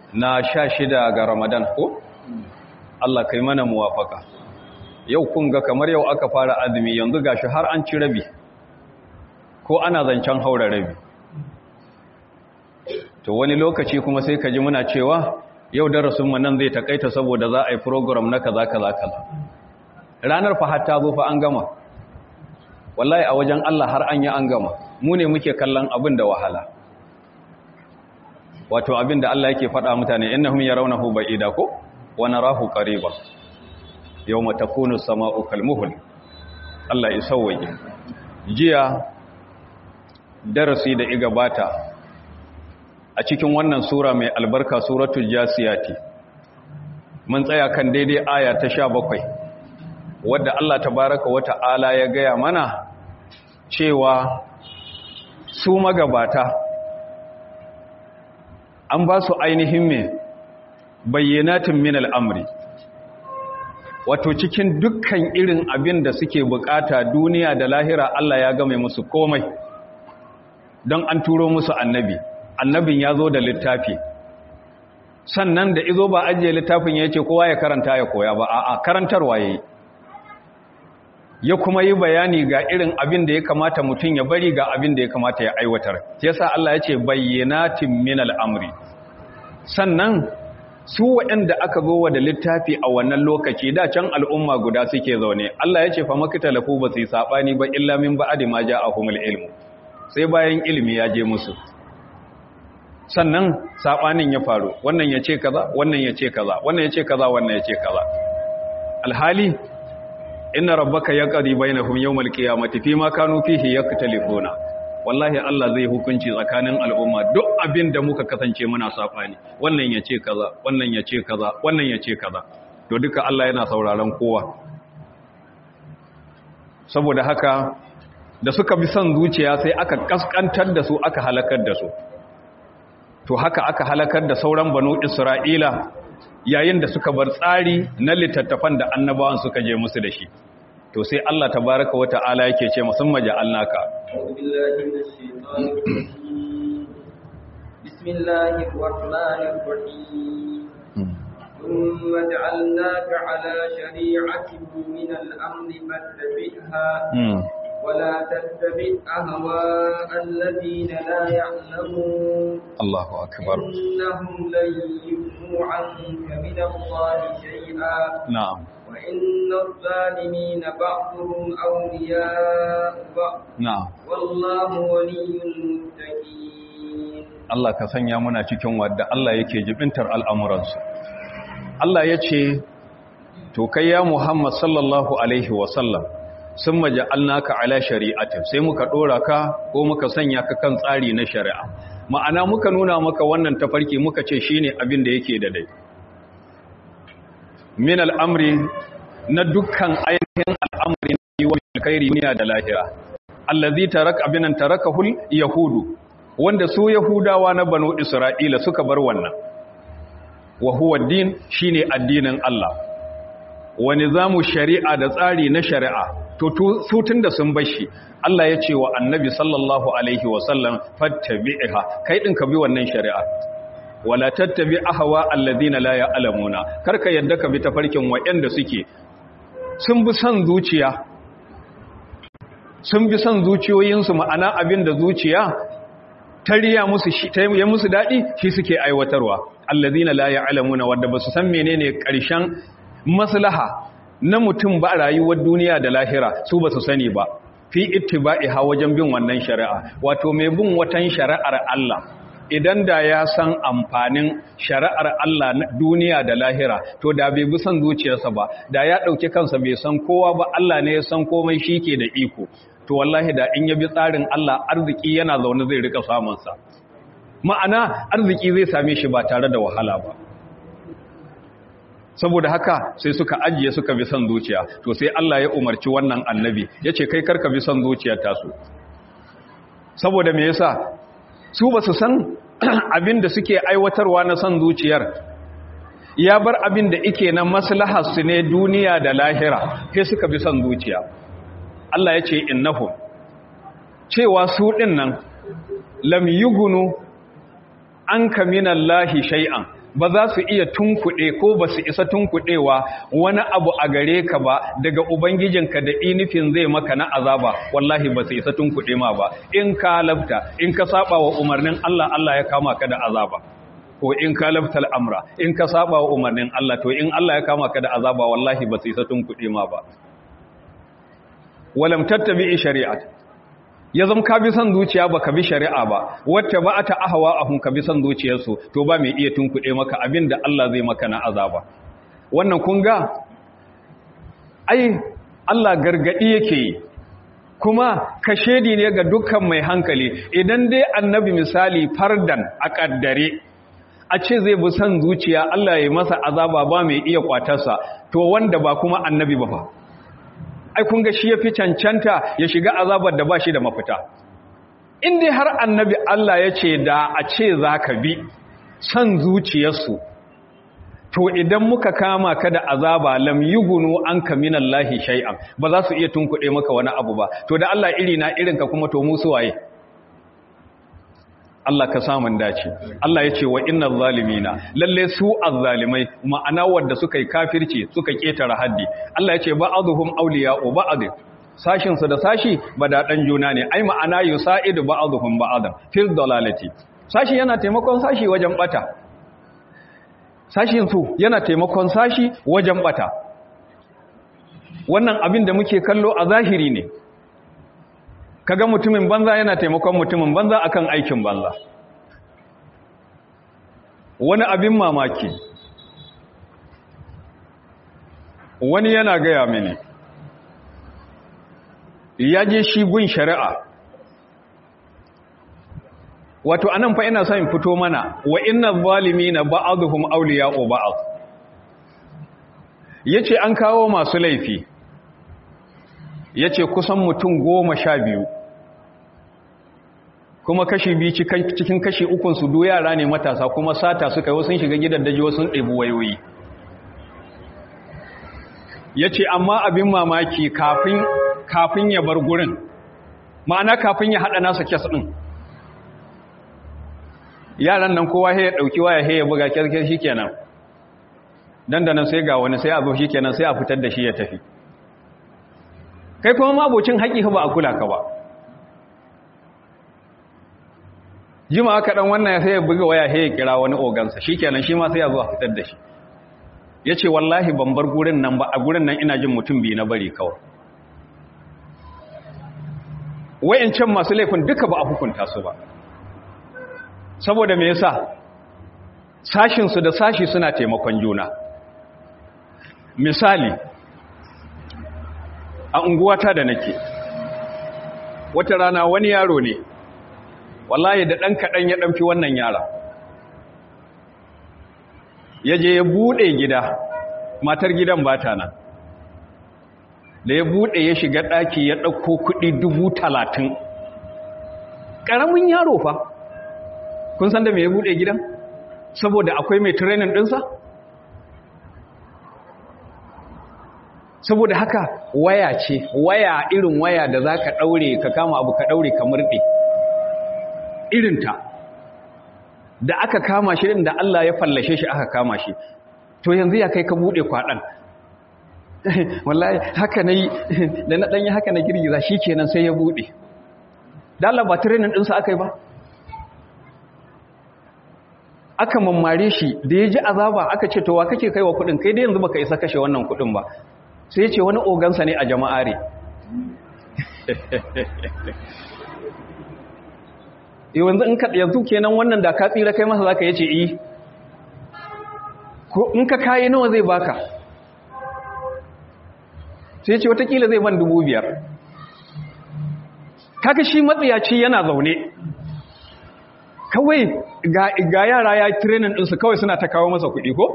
na sha shida ga ramadan ko Allah kai mana muwafaka yau kun ga kamar yau aka fara azumi yanzu gashi har an ci rabi ko ana zancen haura rabi to wani lokaci kuma sai ka ji muna cewa yau darasinmu nan zai takaita saboda za a yi program na kaza kaza kaza ranar fa har ta zo fa an gama wallahi a wajen Allah har an yi an gama mu ne muke kallon abin da wahala wato abin da Allah yake faɗa mutane innahum yarawnahu ba'ida ko wa narahu qariba yawma takunu as-sama'u kalmuhl Allah ya sauwaye jiya darasi da igabata a cikin wannan sura mai albarka suratul jasiyati mun tsaya kan daidai aya ta 17 wadda Allah tabaraka wa ta'ala ya gaya mana cewa su magabata an ba su ainihin mai bayyanatin min al'amri wato cikin dukkan irin abin da suke bukata duniya da lahira Allah ya game musu komai don an turo musu annabi annabin ya zo da littafi sannan da izo ba ajiye littafin ya ce kowa ya karanta ya koya ba a karantarwa ya yi ya kuma yi bayani ga irin abin da ya kamata mutum ya bari ga abin da ya kamata ya aiwatar yasa Allah ya ce bayyanatin min al'amri sannan su waɗanda aka zo wa da littafi a wannan lokaci da can al'umma guda suke zaune Allah ya ce fa makita lafu ba su yi saɓani ba illa min ba'adi ma ja a humul ilmu sai bayan ilimi ya je musu sannan saɓanin ya faru wannan ya ce kaza wannan ya ce kaza wannan ya ce kaza wannan ya ce kaza alhali inna rabbaka yaqdi bainahum yawmal qiyamati fima kanu fihi yaktalifuna wallahi Allah zai hukunci tsakanin al'umma duk abin da muka kasance muna safani wannan yace kaza wannan yace kaza wannan yace kaza to duka Allah yana sauraron kowa saboda haka da suka bi son zuciya sai aka kaskantar da su aka halakar da su to haka aka halakar da sauran banu Isra'ila yayin da suka bar tsari na littattafan da annabawan suka je musu da shi to sai Allah tabaraka wa ta'ala yake ce musamman ja'alnaka bismillahir rahmanir rahim thumma ja'alnaka ala shari'atin min al-amri fattabi'ha ولا تتبع أهواء الذين لا يعلمون الله أكبر إنهم لن يغنوا عنك من الله شيئا نعم وإن الظالمين بعضهم أولياء بعض نعم والله ولي المتقين Allah ka sanya muna cikin wadda Allah yake jibintar al'amuransu. Allah ya ce, To, kai ya Muhammad sallallahu Alaihi wasallam, sun maja'alnaka ala shari'atin sai muka ɗora ka ko muka sanya ka kan tsari na shari'a. Ma'ana muka nuna maka wannan tafarki muka ce shi ne abin da yake da dai. Min al'amri na dukkan ainihin al'amri na yi wa alkairi niya da lahira. Allazi tarak abinan tarakahul Yahudu, wanda su Yahudawa na Banu Isra'ila suka bar wannan. Wa huwa din shine addinin Allah. Wa nizamu shari'a da tsari na shari'a, to su tun da sun bashi, Allah ya ce wa annabi sallallahu Alaihi wasallam fattabi'iha, kai ɗin ka bi wannan shari'a. Wala tattabi ahawa alladhina la ya'lamuna, karka yadda ka bi tafarkin waɗanda suke sun bi son zuciya. Sun bi son zuciyoyinsu ma'ana abin da zuciya tariya musu shi ta yi musu daɗi shi suke aiwatarwa allazina la ya'lamuna wanda ba su san menene ƙarshen maslaha na mutum ba rayuwar duniya da lahira su ba su sani ba fi ittiba'iha wajen bin wannan shari'a wato mai bin watan shari'ar Allah idan da ya san amfanin shari'ar Allah na duniya da lahira to da bai bi son zuciyarsa ba da ya ɗauki kansa bai san kowa ba Allah ne ya san komai shi ke da iko to wallahi da in ya bi tsarin Allah arziki yana zaune zai rika samunsa ma'ana arziki zai same shi ba tare da wahala ba saboda haka sai suka ajiye suka bi son zuciya to sai Allah ya umarci wannan annabi ya ce kai karka bi son zuciyar tasu saboda me yasa su ba su san abin da suke aiwatarwa na son zuciyar ya bar abin da ike na maslahar su ne duniya da lahira sai suka bi son zuciya Allah ya ce innahu cewa su ɗin nan lam yugunu an kaminallahi shay'an ba za su iya tunkuɗe ko ba su isa tunkuɗewa wani abu a gare ka ba daga ubangijinka da inifin zai maka na azaba wallahi ba su isa tunkuɗe ma ba in ka lafta in ka saba wa umarnin Allah Allah ya kama ka da azaba ko in ka laftal amra in ka saba wa umarnin Allah to in Allah ya kama ka da azaba wallahi ba su isa tunkuɗe ma ba walam tattabi shari'at ya zama ka bi son zuciya ba ka bi shari'a ba wacce ba ta ahawa ahun ka bi son zuciyarsu to ba mai iya tunkuɗe maka abin da Allah zai maka na azaba wannan kun ga ai Allah gargaɗi yake yi kuma kashedi ne ga dukkan mai hankali idan dai annabi misali fardan a ƙaddare a ce zai bi son zuciya Allah ya yi masa azaba ba mai iya kwatarsa to wanda ba kuma annabi ba fa ai kun ga shi ya fi cancanta ya shiga azabar da ba shi da mafita in dai har annabi Allah ya ce da a ce za ka bi son zuciyarsu to idan muka kama ka da azaba lam yugunu an ka minallahi shay'an ba za su iya tunkuɗe maka wani abu ba to da Allah iri na irin ka kuma to mu waye? Allah ka samun dace Allah ya ce wa innal zalimina lalle su azzalimai ma'ana wanda suka yi kafirci suka ketara haddi Allah ya ce ba'dhum awliya'u ba'd sashin su da sashi badadan juna ne ai ma'ana yusaidu ba'dhum ba'dan fil dalalati sashi yana taimakon sashi wajen bata sashin su yana taimakon sashi wajen bata wannan abin da muke kallo a zahiri ne kaga mutumin banza yana taimakon mutumin banza akan aikin banza wani abin mamaki wani yana gaya mini ya je shi gun shari'a wato anan fa ina son fito mana wa inna zalimina ba'dhum awliya'u ba'd yace an kawo masu laifi yace kusan mutum goma sha biyu kuma kashi biyu cikin kashi ukun su do yara ne matasa kuma sata suka yi sun shiga gidan daji wasu ɗebi wayoyi ya ce amma abin mamaki kafin kafin ya bar gurin ma'ana kafin ya haɗa nasa kes ɗin yaran nan kowa ya ɗauki waya ya buga kyarkyar shi kenan dandanan sai ga wani sai a zo shi kenan sai a fitar da shi ya tafi kai kuma mabocin haƙi ba a kula ka ba jima aka dan wannan sai ya buga waya sai ya kira wani ogansa shikenan shi ma sai ya zo a fitar da shi yace wallahi ban bar gurin nan ba a gurin nan ina jin mutum bi na bari kawai wayancan masu laifin duka ba a hukunta su ba saboda me yasa sashin su da sashi suna taimakon juna misali a unguwata da nake wata rana wani yaro ne wallahi da ɗan kaɗan ya ɗanfi wannan yara ya je ya buɗe gida matar gidan ba ta nan da ya buɗe ya shiga ɗaki ya ɗauko kuɗi dubu talatin ƙaramin yaro fa kun san da mai ya buɗe gidan saboda akwai mai trenin ɗinsa saboda haka waya ce waya irin waya da za ka ɗaure ka kama abu ka ɗaure ka murɗe irinta da aka kama shi da Allah ya fallashe shi aka kama shi to yanzu ya kai ka bude kwaɗan wallahi haka na yi da na ɗanyi haka na girgiza shi kenan sai ya bude da Allah ba training ɗinsa aka yi ba aka mammare shi da ya ji azaba aka ce to wa kake kai wa kuɗin kai dai yanzu baka isa kashe wannan kuɗin ba sai ya ce wani ogansa ne a jama'are yanzu in ka yanzu kenan wannan da ka tsira kai masa zaka yace eh ko in ka kai nawa zai baka sai yace watakila zai ban dubu biyar kaga shi matsiyaci yana zaune kawai ga ga yara ya training din su kawai suna ta kawo masa kuɗi ko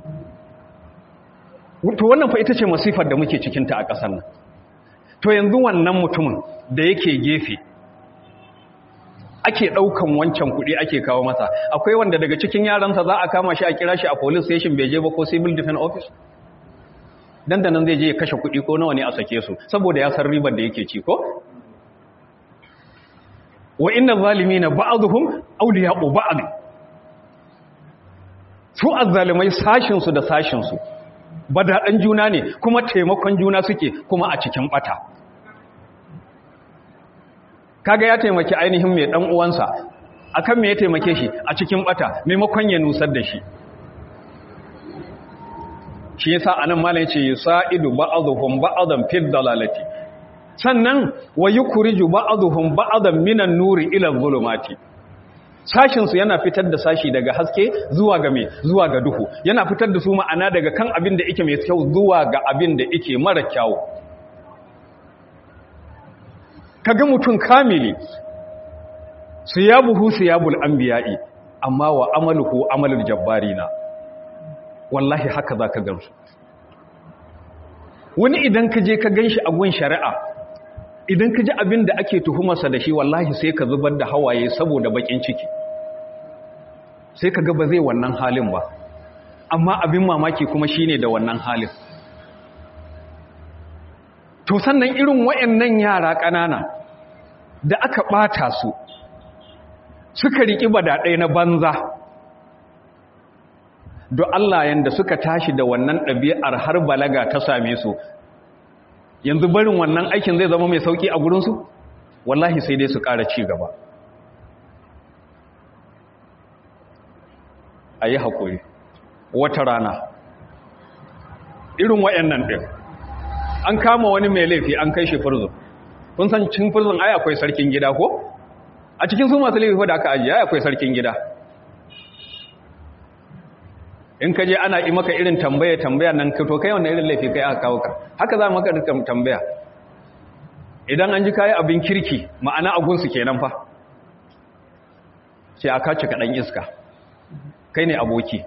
to wannan fa ita ce masifar da muke cikin ta a ƙasar nan to yanzu wannan mutumin da yake gefe ake ɗaukan wancan kuɗi ake kawo masa akwai wanda daga cikin yaransa za a kama shi a kira shi a police station bai je ba ko civil defense office dan da nan zai je ya kashe kuɗi ko nawa ne a sake su saboda ya san ribar da yake ci ko wa inna zalimina ba'dhum awliya'u ba'd su azzalimai sashinsu da sashinsu badaɗan juna ne kuma taimakon juna suke kuma a cikin ɓata kaga ya taimaki ainihin mai ɗan uwansa akan me ya taimake shi a cikin ɓata maimakon ya nusar da shi shi yasa anan malam yace yusaidu ba'dhum ba'dan fil dalalati sannan wa yukhriju ba'dhum ba'dan minan nuri ila dhulumati sashin su yana fitar da sashi daga haske zuwa ga me zuwa ga duhu yana fitar da su ma'ana daga kan abin da yake mai kyau zuwa ga abin da yake mara kyau kaga mutun kamili siyabuhu siyabul anbiya'i amma wa amaluhu amalul jabbarina wallahi haka za ka gansu wani idan ka je ka gan shi a gun shari'a idan ka ji abin da ake tuhumarsa da shi wallahi sai ka zubar da hawaye saboda bakin ciki sai ka ga ba zai wannan halin ba amma abin mamaki kuma shine da wannan halin to sannan irin wayannan yara ƙanana da aka ɓata su suka riƙi badaɗai na banza don Allah yanda suka tashi da wannan ɗabi'ar har balaga ta same su yanzu barin wannan aikin zai zama mai sauƙi a gurinsu wallahi sai dai su ƙara ci gaba a yi haƙuri wata rana irin waɗannan ɗin an kama wani mai laifi an kai shi furzun kun san cin furzun ai akwai sarkin gida ko a cikin su masu laifi da aka ajiye ai akwai sarkin gida in ka je ana yi maka irin tambaya tambaya nan to kai wannan irin laifi kai aka kawo ka haka za maka dukkan tambaya idan an ji kayi abin kirki ma'ana agunsu kenan fa sai aka cika dan iska kai ne aboki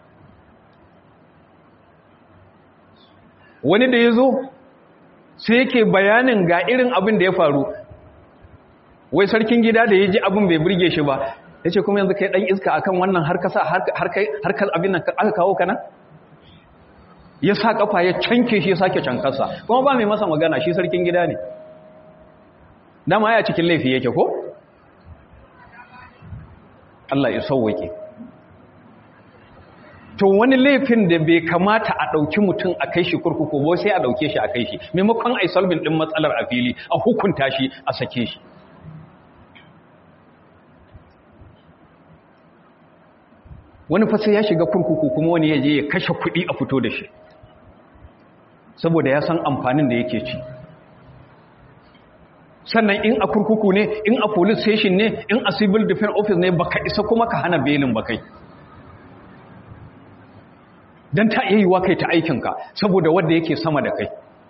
wani da ya zo sai yake bayanin ga irin abin da ya faru wai sarkin gida da ya ji abin bai burge shi ba ya ce kuma yanzu kai ɗan iska akan wannan harkar abin nan aka kawo kana ya sa ƙafa ya canke shi ya sake cankarsa kuma ba mai masa magana shi sarkin gida ne dama ya cikin laifi yake ko? Allah ya sauwake to wani laifin da bai kamata a ɗauki mutum a kai shi kurkuku ba sai a ɗauke shi a kai shi maimakon a yi salbin ɗin matsalar a fili a hukunta shi a sake shi wani fasa ya shiga kurkuku kuma wani ya je ya kashe kuɗi a fito da shi saboda ya san amfanin da yake ci sannan in a kurkuku ne in a police station ne in a civil defense office ne baka isa kuma ka hana belin bakai don ta iya yiwa kai ta aikinka saboda wadda yake sama da kai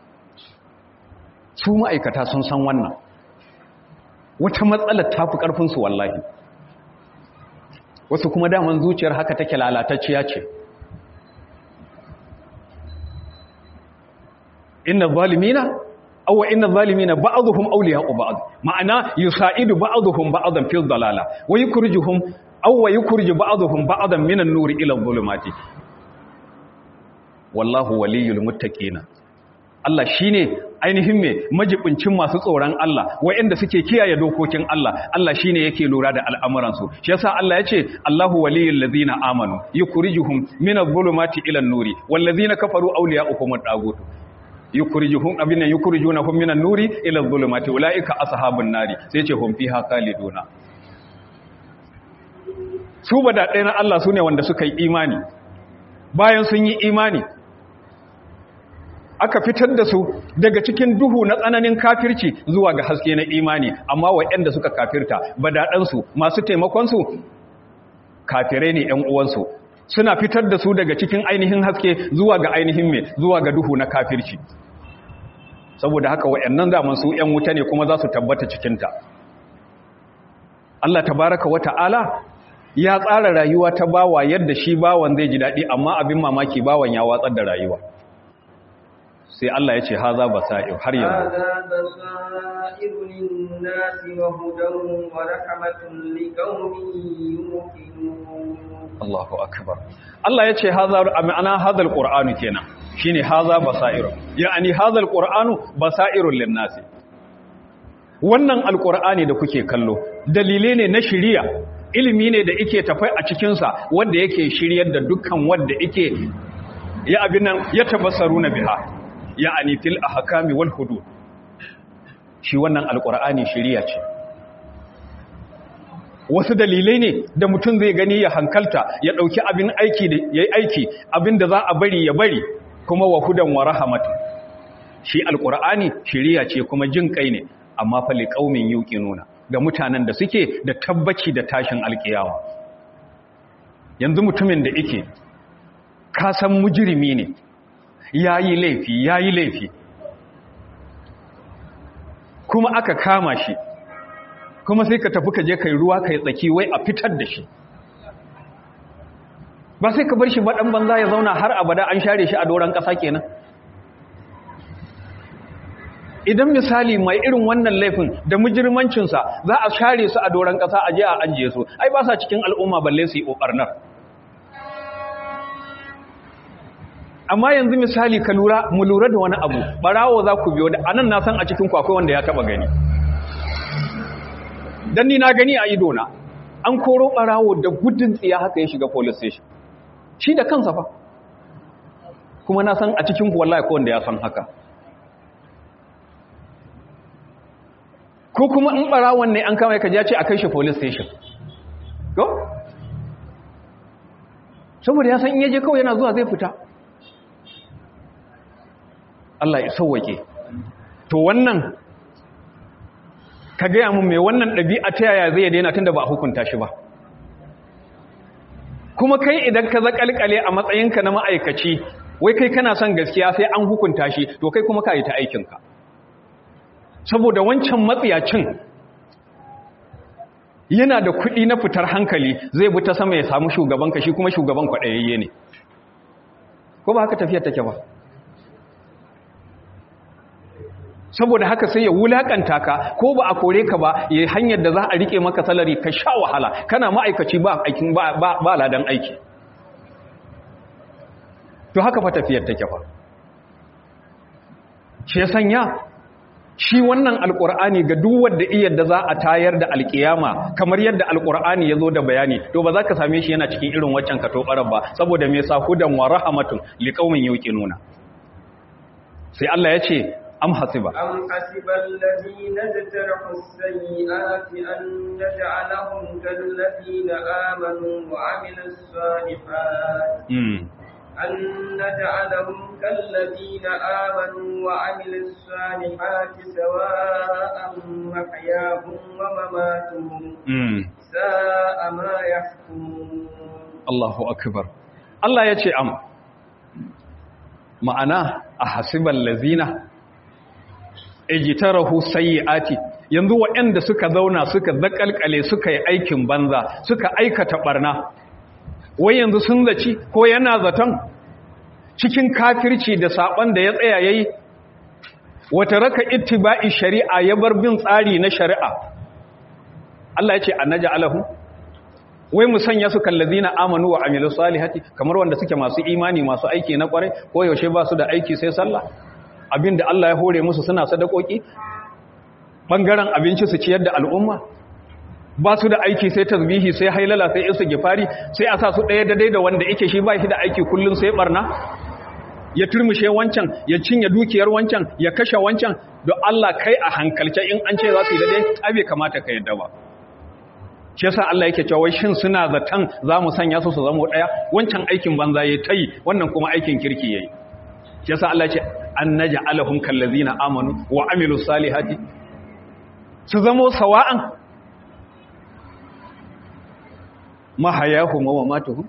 su ma'aikata sun san wannan wata matsalar ta fi ƙarfinsu wallahi wasu kuma daman zuciyar haka take lalatacciya ce inna zalimina aw inna zalimina ba'dhum awliya'u ba'd ma'ana yusaidu ba'dhum ba'dan fil dalala wa yukhrijuhum aw wa yukhriju ba'dhum ba'dan minan nuri ila adh-dhulumati wallahu waliyul muttaqina Allah shine ainihin me majibincin masu tsoron Allah waɗanda suke kiyaye dokokin Allah Allah shine yake lura da al'amuran su shi yasa Allah yace Allahu waliyul ladina amanu yukhrijuhum minadh-dhulumati ila an-nuri wal ladina kafaru awliya'uhum ad-dagut yukhrijuhum abinna yukhrijunahum minan nuri ila adh-dhulumati ulaika ashabun nari sai yace hum fiha khaliduna su bada ɗaya na Allah sune wanda suka yi imani bayan sun yi imani aka fitar da su daga cikin duhu na tsananin kafirci zuwa ga haske na imani amma waɗanda suka kafirta badaɗansu masu taimakonsu kafirai ne ‘yan uwansu suna fitar da su daga cikin ainihin haske zuwa ga ainihin mai zuwa ga duhu na kafirci saboda haka waɗannan zaman su ‘yan wuta ne kuma za su tabbata cikinta Allah tabaraka wa ta'ala ya tsara rayuwa ta bawa yadda shi bawan zai ji daɗi amma abin mamaki bawan ya watsar da rayuwa sai Allah ya ce haza basa'ir har yanzu هذا بصائر للناس وهدى ورحمة لقوم يوقنون Allahu akbar Allah ya ce haza ma'ana hadal qur'anu kenan shine haza basa'ir yani hadal qur'anu basairul linnas wannan alqur'ani da kuke kallo dalilai ne na shiriya ilimi ne da ike tafai a cikinsa wanda yake shiryar da dukkan wanda ike ya abin nan ya tabassaru na biha ya anitil a hakami wal hudu shi wannan alƙur'ani shirya ce wasu dalilai ne da mutum zai gani ya hankalta ya ɗauki abin aiki da ya yi aiki abin da za a bari ya bari kuma wa hudan wa rahamatu shi alƙur'ani shirya ce kuma jin kai ne amma fa liqaumin yuqinuna ga mutanen da suke da tabbaci da tashin alƙiyawa yanzu mutumin da yake ka san mujrimi ne yayi laifi yayi laifi kuma aka kama shi kuma sai ka tafi ka je kai ruwa kai tsaki wai a fitar da shi ba sai ka bar shi ba dan banza ya zauna har abada an share shi a doran ƙasa kenan idan misali mai irin wannan laifin da mujirmancinsa za a share su a doron ƙasa a je a ajiye su ai ba sa cikin al'umma balle su yi ƙoƙarnar amma yanzu misali ka lura mu lura da wani abu barawo za ku biyo da anan na san a cikin kwakwai wanda ya taba gani dan ni na gani a idona an koro barawo da gudun tsiya haka ya shiga police station shi da kansa fa kuma na san a cikin wallahi ko wanda ya san haka ko kuma in barawon ne an kama ka ya ce a kai shi police station ko saboda ya san in yaje kawai yana zuwa zai fita Allah ya sauwake to wannan ka gaya mun mai wannan ɗabi'a ta yaya zai daina tunda ba a hukunta shi ba kuma kai idan ka zakalkale a matsayinka na ma'aikaci wai kai kana son gaskiya sai an hukunta shi to kai kuma ka yi ta aikinka saboda wancan matsiyacin yana da kuɗi na fitar hankali zai bi ta sama ya samu shugabanka shi kuma shugaban kwaɗayayye ne ko ba haka tafiyar take ba saboda haka sai ya wulakanta ka ko ba a kore ka ba ya hanyar da za a rike maka salari ka sha wahala kana ma'aikaci ba aikin ba ba ladan aiki to haka fa tafiyar take fa shi ya sanya shi wannan alkur'ani ga duk wanda iya da za a tayar da alkiyama kamar yadda alkur'ani ya zo da bayani to ba za ka same shi yana cikin irin waccan katobarar ba saboda me yasa hudan wa rahmatun liqaumin yuqinuna sai Allah ya ce am hasiba أم حسب الذين اجترحوا السيئات أن نجعلهم كالذين آمنوا وعملوا الصالحات mm. أن نجعلهم كالذين آمنوا وعملوا الصالحات سواء محياهم ومماتهم mm. ساء ما يحكمون Allahu akbar Allah ya ce am ma'ana a hasiban lazina ejitarahu sayyi'ati yanzu waɗanda suka zauna suka zakalkale suka yi aikin banza suka aikata barna wai yanzu sun zaci ko yana zaton cikin kafirci da saban da ya tsaya yayi wata raka ittiba'i shari'a ya bar bin tsari na shari'a Allah ya ce annaja alahu wai mu sanya su kallazina amanu wa amilu salihati kamar wanda suke masu imani masu aiki na kwarai ko yaushe ba su da aiki sai sallah abinda Allah ya hore musu suna sadakoki bangaren abinci su ciyar da al'umma ba su da aiki sai tasbihi sai hailala sai isu gifari sai a sa su ɗaya daidai da wanda yake shi ba shi da aiki kullum sai barna ya turmushe wancan ya cinye dukiyar wancan ya kashe wancan don Allah kai a hankalce in an ce za su yi daidai abe kamata ka yadda ba shi yasa Allah yake cewa wai shin suna zaton za mu sanya su su zama daya wancan aikin banza yayi tayi wannan kuma aikin kirki yayi shi yasa Allah ya ce an naj'alahum kallazina amanu wa amilus salihati su zama sawa'an mahayahum wa mamatuhum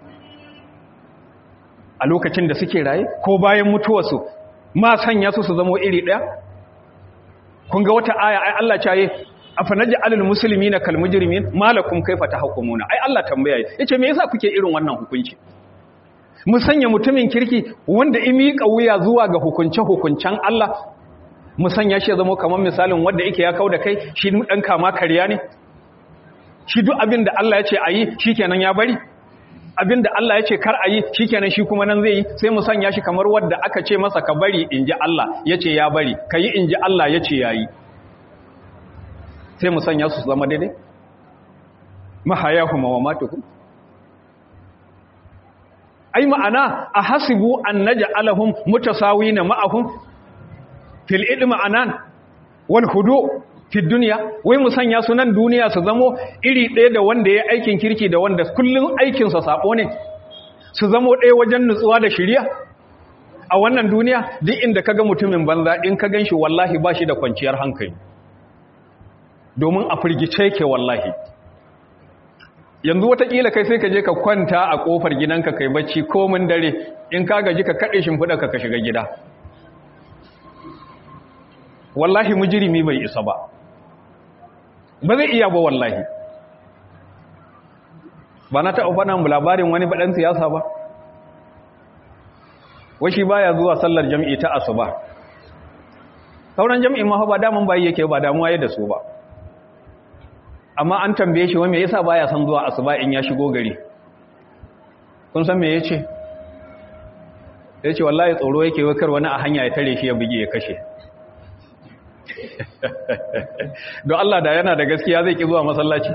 a lokacin da suke raye ko bayan mutuwarsu ma sanya su su zama iri daya kun ga wata aya ai Allah ya ce afanaji alal musulmi na kalmujirimin malakum kaifa tahkumuna ai Allah tambaya yace me yasa kuke irin wannan hukunci mu sanya mutumin kirki wanda imi wuya zuwa ga hukunce hukuncen Allah mu sanya shi zama kamar misalin wanda yake ya kauda kai shi dan kama kariya ne shi duk abin da Allah ya ce ayi shikenan ya bari abin da Allah ya ce kar ayi shikenan shi kuma nan zai yi sai mu sanya shi kamar wanda aka ce masa ka bari inji Allah yace ya bari kai inji Allah yace yayi sai mu sanya su zama daidai mahayahum wa mamatuhum ai ma'ana a hasibu an naj'alahum mutasawina ma'ahum fil ilmi anan wal hudu fi dunya wai mu sanya su nan duniya su zamo iri ɗaya da wanda ya aikin kirki da wanda kullun aikin sa sabo ne su zamo ɗaya wajen nutsuwa da shiriya a wannan duniya duk inda kaga mutumin banza in ka ganshi wallahi ba shi da kwanciyar hankali domin a firgice yake wallahi yanzu watakila kai sai ka je ka kwanta a kofar gidanka kai bacci komin dare in ka gaji ka kaɗe shimfiɗa ka ka shiga gida wallahi mujirimi bai isa ba ba zai iya ba wallahi ba na taɓa faɗa labarin wani baɗan siyasa ba washi baya zuwa sallar jam'i ta asuba sauran jam'i ma ba damun bayi yake ba damuwa ya da su ba amma an tambaye shi wani yasa baya son zuwa asuba in ya shigo gari kun san me yace yace wallahi tsoro yake wakar wani a hanya ya tare shi ya bugi ya kashe don Allah da yana da gaskiya zai ki zuwa masallaci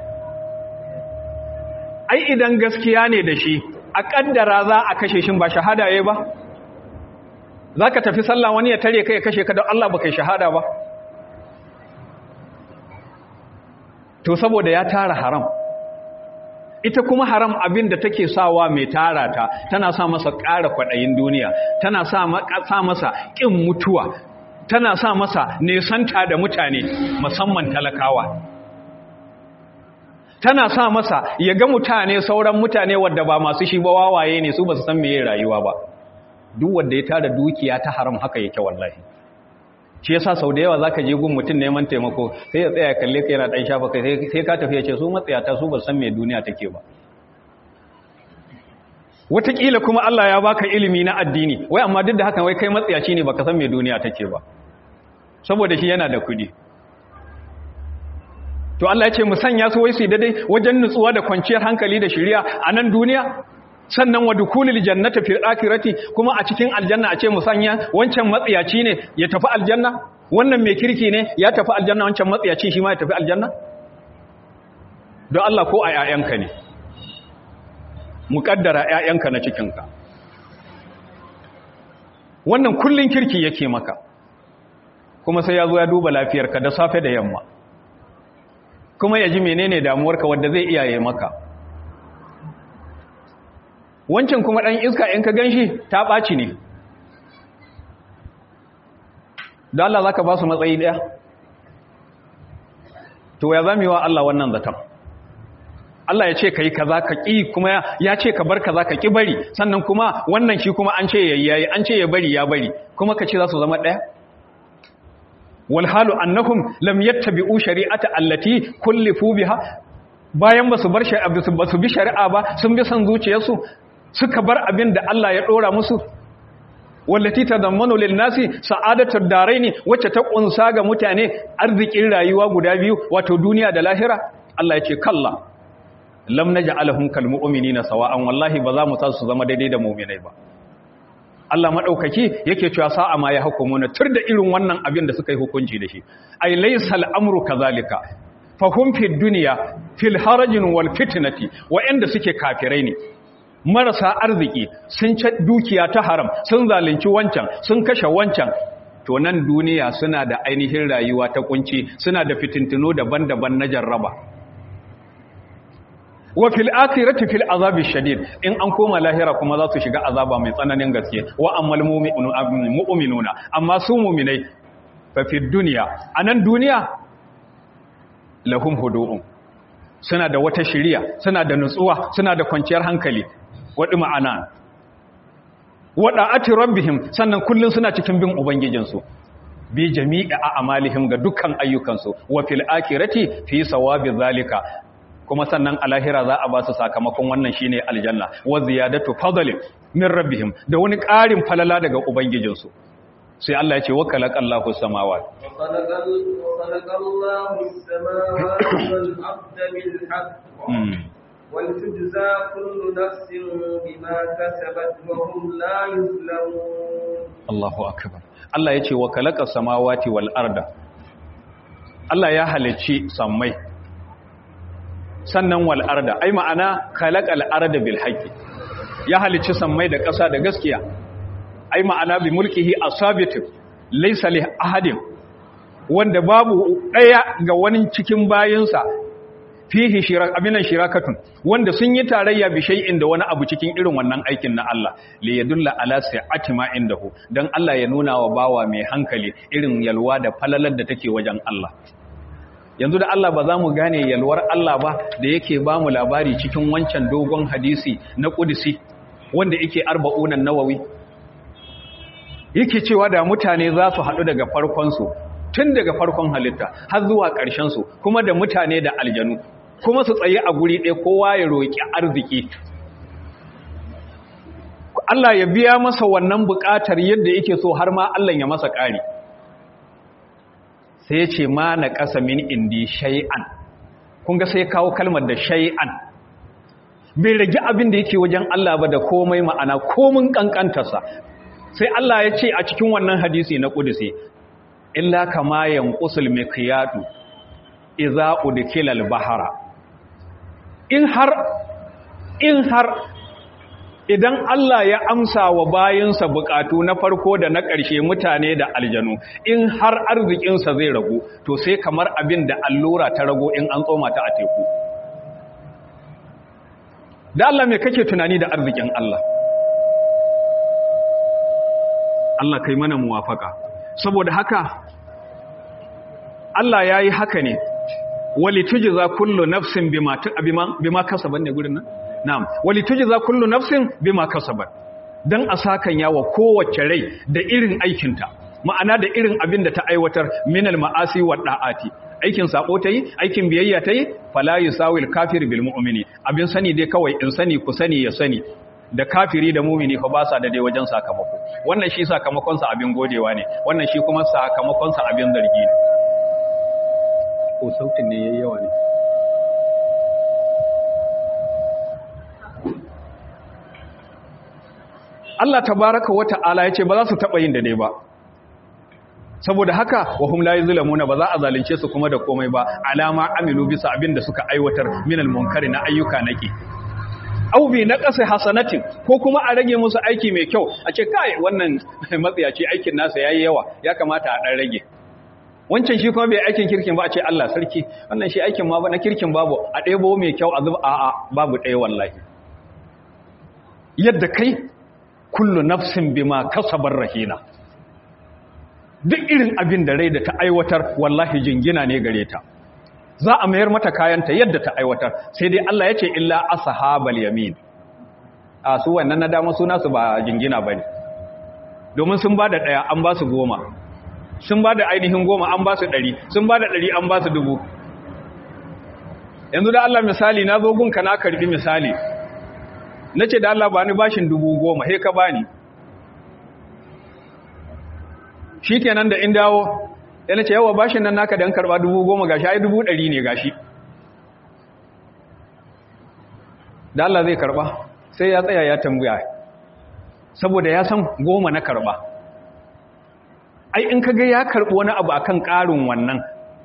ai idan gaskiya ne da shi a kaddara za a kashe shi ba shahada yayi ba zaka tafi sallah wani ya tare kai ya kashe ka don Allah baka shahada ba to saboda ya tara haram ita kuma haram abin da take sawa mai tara ta tana sa masa ƙara kwaɗayin duniya tana sa masa ƙin mutuwa tana sa masa nesanta da mutane musamman talakawa tana sa masa ya ga mutane sauran mutane wadda ba masu shi ba wawaye ne su ba su san meye rayuwa ba duk wanda ya tara dukiya ta haram haka yake wallahi shi yasa sau da yawa zaka je gun mutum neman taimako sai ya tsaya kalle ka yana dan shafa kai sai ka tafi ya ce su matsayata su ba san me duniya take ba wataƙila kuma Allah ya baka ilimi na addini wai amma duk da haka wai kai matsayaci ne baka san me duniya take ba saboda shi yana da kuɗi to Allah ya ce mu sanya su wai su daidai wajen nutsuwa da kwanciyar hankali da shiriya a nan duniya sannan wa dukulil jannati fil akhirati kuma a cikin aljanna a ce mu sanya wancan matsiyaci ne ya tafi aljanna wannan mai kirki ne ya tafi aljanna wancan matsiyaci shi ma ya tafi aljanna don Allah ko a ƴaƴanka ne muƙaddara ƴaƴanka na cikinka wannan kullun kirki yake maka kuma sai ya zo ya duba lafiyarka da safe da yamma kuma ya ji menene damuwarka wanda zai iyaye maka wancan kuma ɗan iska in ka gan shi ta ɓaci ne da Allah za ka ba su matsayi ɗaya to ya zami wa Allah wannan zaton Allah ya ce ka yi kaza ka ƙi kuma ya ce ka bar kaza ka ƙi bari sannan kuma wannan shi kuma an ce ya yi an ce ya bari ya bari kuma ka ce za su zama ɗaya walhalu annahum lam yattabi'u shari'ata allati kullifu biha bayan basu bar shari'a basu bi shari'a ba sun bi san zuciyarsu suka bar abin da Allah ya dora musu wallati tadammanu lin nasi sa'adatud daraini wacce ta kunsa ga mutane arzikin rayuwa guda biyu wato duniya da lahira Allah ya ce kalla lam naj'alahum kal mu'minina sawa'an wallahi ba za mu sa su zama daidai da mu'minai ba Allah maɗaukaki yake cewa sa'a ma ya hukumuna tur da irin wannan abin da suka yi hukunci da shi ai laysal amru kazalika fahum fi dunya fil harajin wal fitnati wa'anda suke kafirai ne marasa arziki sun ci dukiya ta haram sun zalunci wancan sun kashe wancan to nan duniya suna da ainihin rayuwa ta kunci suna da fitintino daban-daban na jarraba wa fil akhirati fil azabi shadid in an koma lahira kuma za su shiga azaba mai tsananin gaske wa ammal mu'minuna amma su mu'minai fa fid dunya anan duniya lahum hudu'un suna da wata shiriya suna da nutsuwa suna da kwanciyar hankali wadi ma'ana wada ati rabbihim sannan kullun suna cikin bin ubangijinsu bi jami'i a amalihim ga dukkan ayyukansu wa fil akhirati fi sawabi zalika kuma sannan a lahira za a ba su sakamakon wannan shine aljanna wa ziyadatu fadlin min rabbihim da wani ƙarin falala daga ubangijinsu sai Allah ya ce wa khalaqallahu samawati khalaqallahu samawati wal arda bil haqq wal tujza kullu nafsin bima kasabat wa hum la yuzlamun Allahu akbar Allah ya ce wa khalaqas samawati wal arda Allah ya halicci sammai sannan wal arda ai ma'ana khalaqal arda bil haqqi ya halicci sammai da ƙasa da gaskiya ai ma'ana bi mulkihi asabitu laysa li ahadin wanda babu daya ga wani cikin bayinsa fihi shirak abinan shirakatun wanda sun yi tarayya bi shay'in da wani abu cikin irin wannan aikin na Allah li yadulla ala sa'ati ma indahu dan Allah ya nuna wa bawa mai hankali irin yalwa da falalar da take wajen Allah yanzu da Allah ba za mu gane yalwar Allah ba da yake ba mu labari cikin wancan dogon hadisi na kudusi wanda yake arba'unan nawawi yake cewa da mutane za su haɗu daga farkonsu tun daga farkon halitta har zuwa ƙarshensu kuma da mutane da aljanu kuma su tsaye a guri ɗaya kowa ya roƙi arziki Allah ya biya masa wannan buƙatar yadda yake so har ma Allah ya masa ƙari sai ce ma na ƙasa min indi shay'an kun ga sai kawo kalmar da shay'an bai rage abin da yake wajen Allah ba da komai ma'ana komin kankantarsa sai Allah ya ce a cikin wannan hadisi na kudusi illa kama yanqusul miqyadu idza udkila al-bahra in har in har idan Allah ya amsa wa bayinsa bukatu na farko da na ƙarshe mutane da aljanu in har arzikinsa zai ragu to sai kamar abin da allura ta rago in an tsoma ta a teku da Allah mai kake tunani da arzikin Allah Allah kai mana muwafaka saboda haka Allah ya yi haka ne wali tujza kullu nafsin bima bima kasaban ne gurin nan na'am wali tujza kullu nafsin bima kasabat dan asakan yawa kowace rai da irin aikinta ma'ana da irin abin da ta aiwatar minal ma'asi wa da'ati aikin sako ta yi aikin biyayya ta yi fala yusawil kafir bil mu'mini abin sani dai kawai in sani ku sani ya sani da kafiri da mumini fa ba sa da dai wajen sakamako wannan shi sakamakon sa abin godewa ne wannan shi kuma sakamakon sa abin zargi ne ko sautin ne yayi yawa ne Allah tabaraka wa ta'ala yace ba za su taba yin da dai ba saboda haka wa hum la yuzlamuna ba za a zalunce su kuma da komai ba alama amilu bisa abin da suka aiwatar minal munkari na ayyuka nake au bi naqasi hasanatin ko kuma a rage musu aiki mai kyau a ce kai wannan matsiyaci aikin nasa yayi yawa ya kamata a dan rage wancan shi kuma bai aikin kirkin ba a ce Allah sarki wannan shi aikin ma ba na kirkin babu a ɗebo mai kyau a zuba a'a babu ɗaya wallahi yadda kai kullu nafsin bima kasabar rahina duk irin abin da rai da ta aiwatar wallahi jingina ne gare ta za a mayar mata kayanta yadda ta aiwatar sai dai Allah ya ce illa ashabal yamin a su wannan na dama suna su ba jingina bane domin sun bada daya an ba su goma sun bada ainihin goma an ba su ɗari sun bada ɗari an ba su dubu yanzu da Allah misali na zo gunka na karbi misali nace da Allah ba ni bashin dubu goma he ka bani shikenan da in dawo yana ce yawa bashin nan naka dan karba dubu goma gashi ai dubu ɗari ne gashi da Allah zai karba sai ya tsaya ya tambaya saboda ya san goma na karba ai in kaga ya karbi wani abu akan ƙarin wannan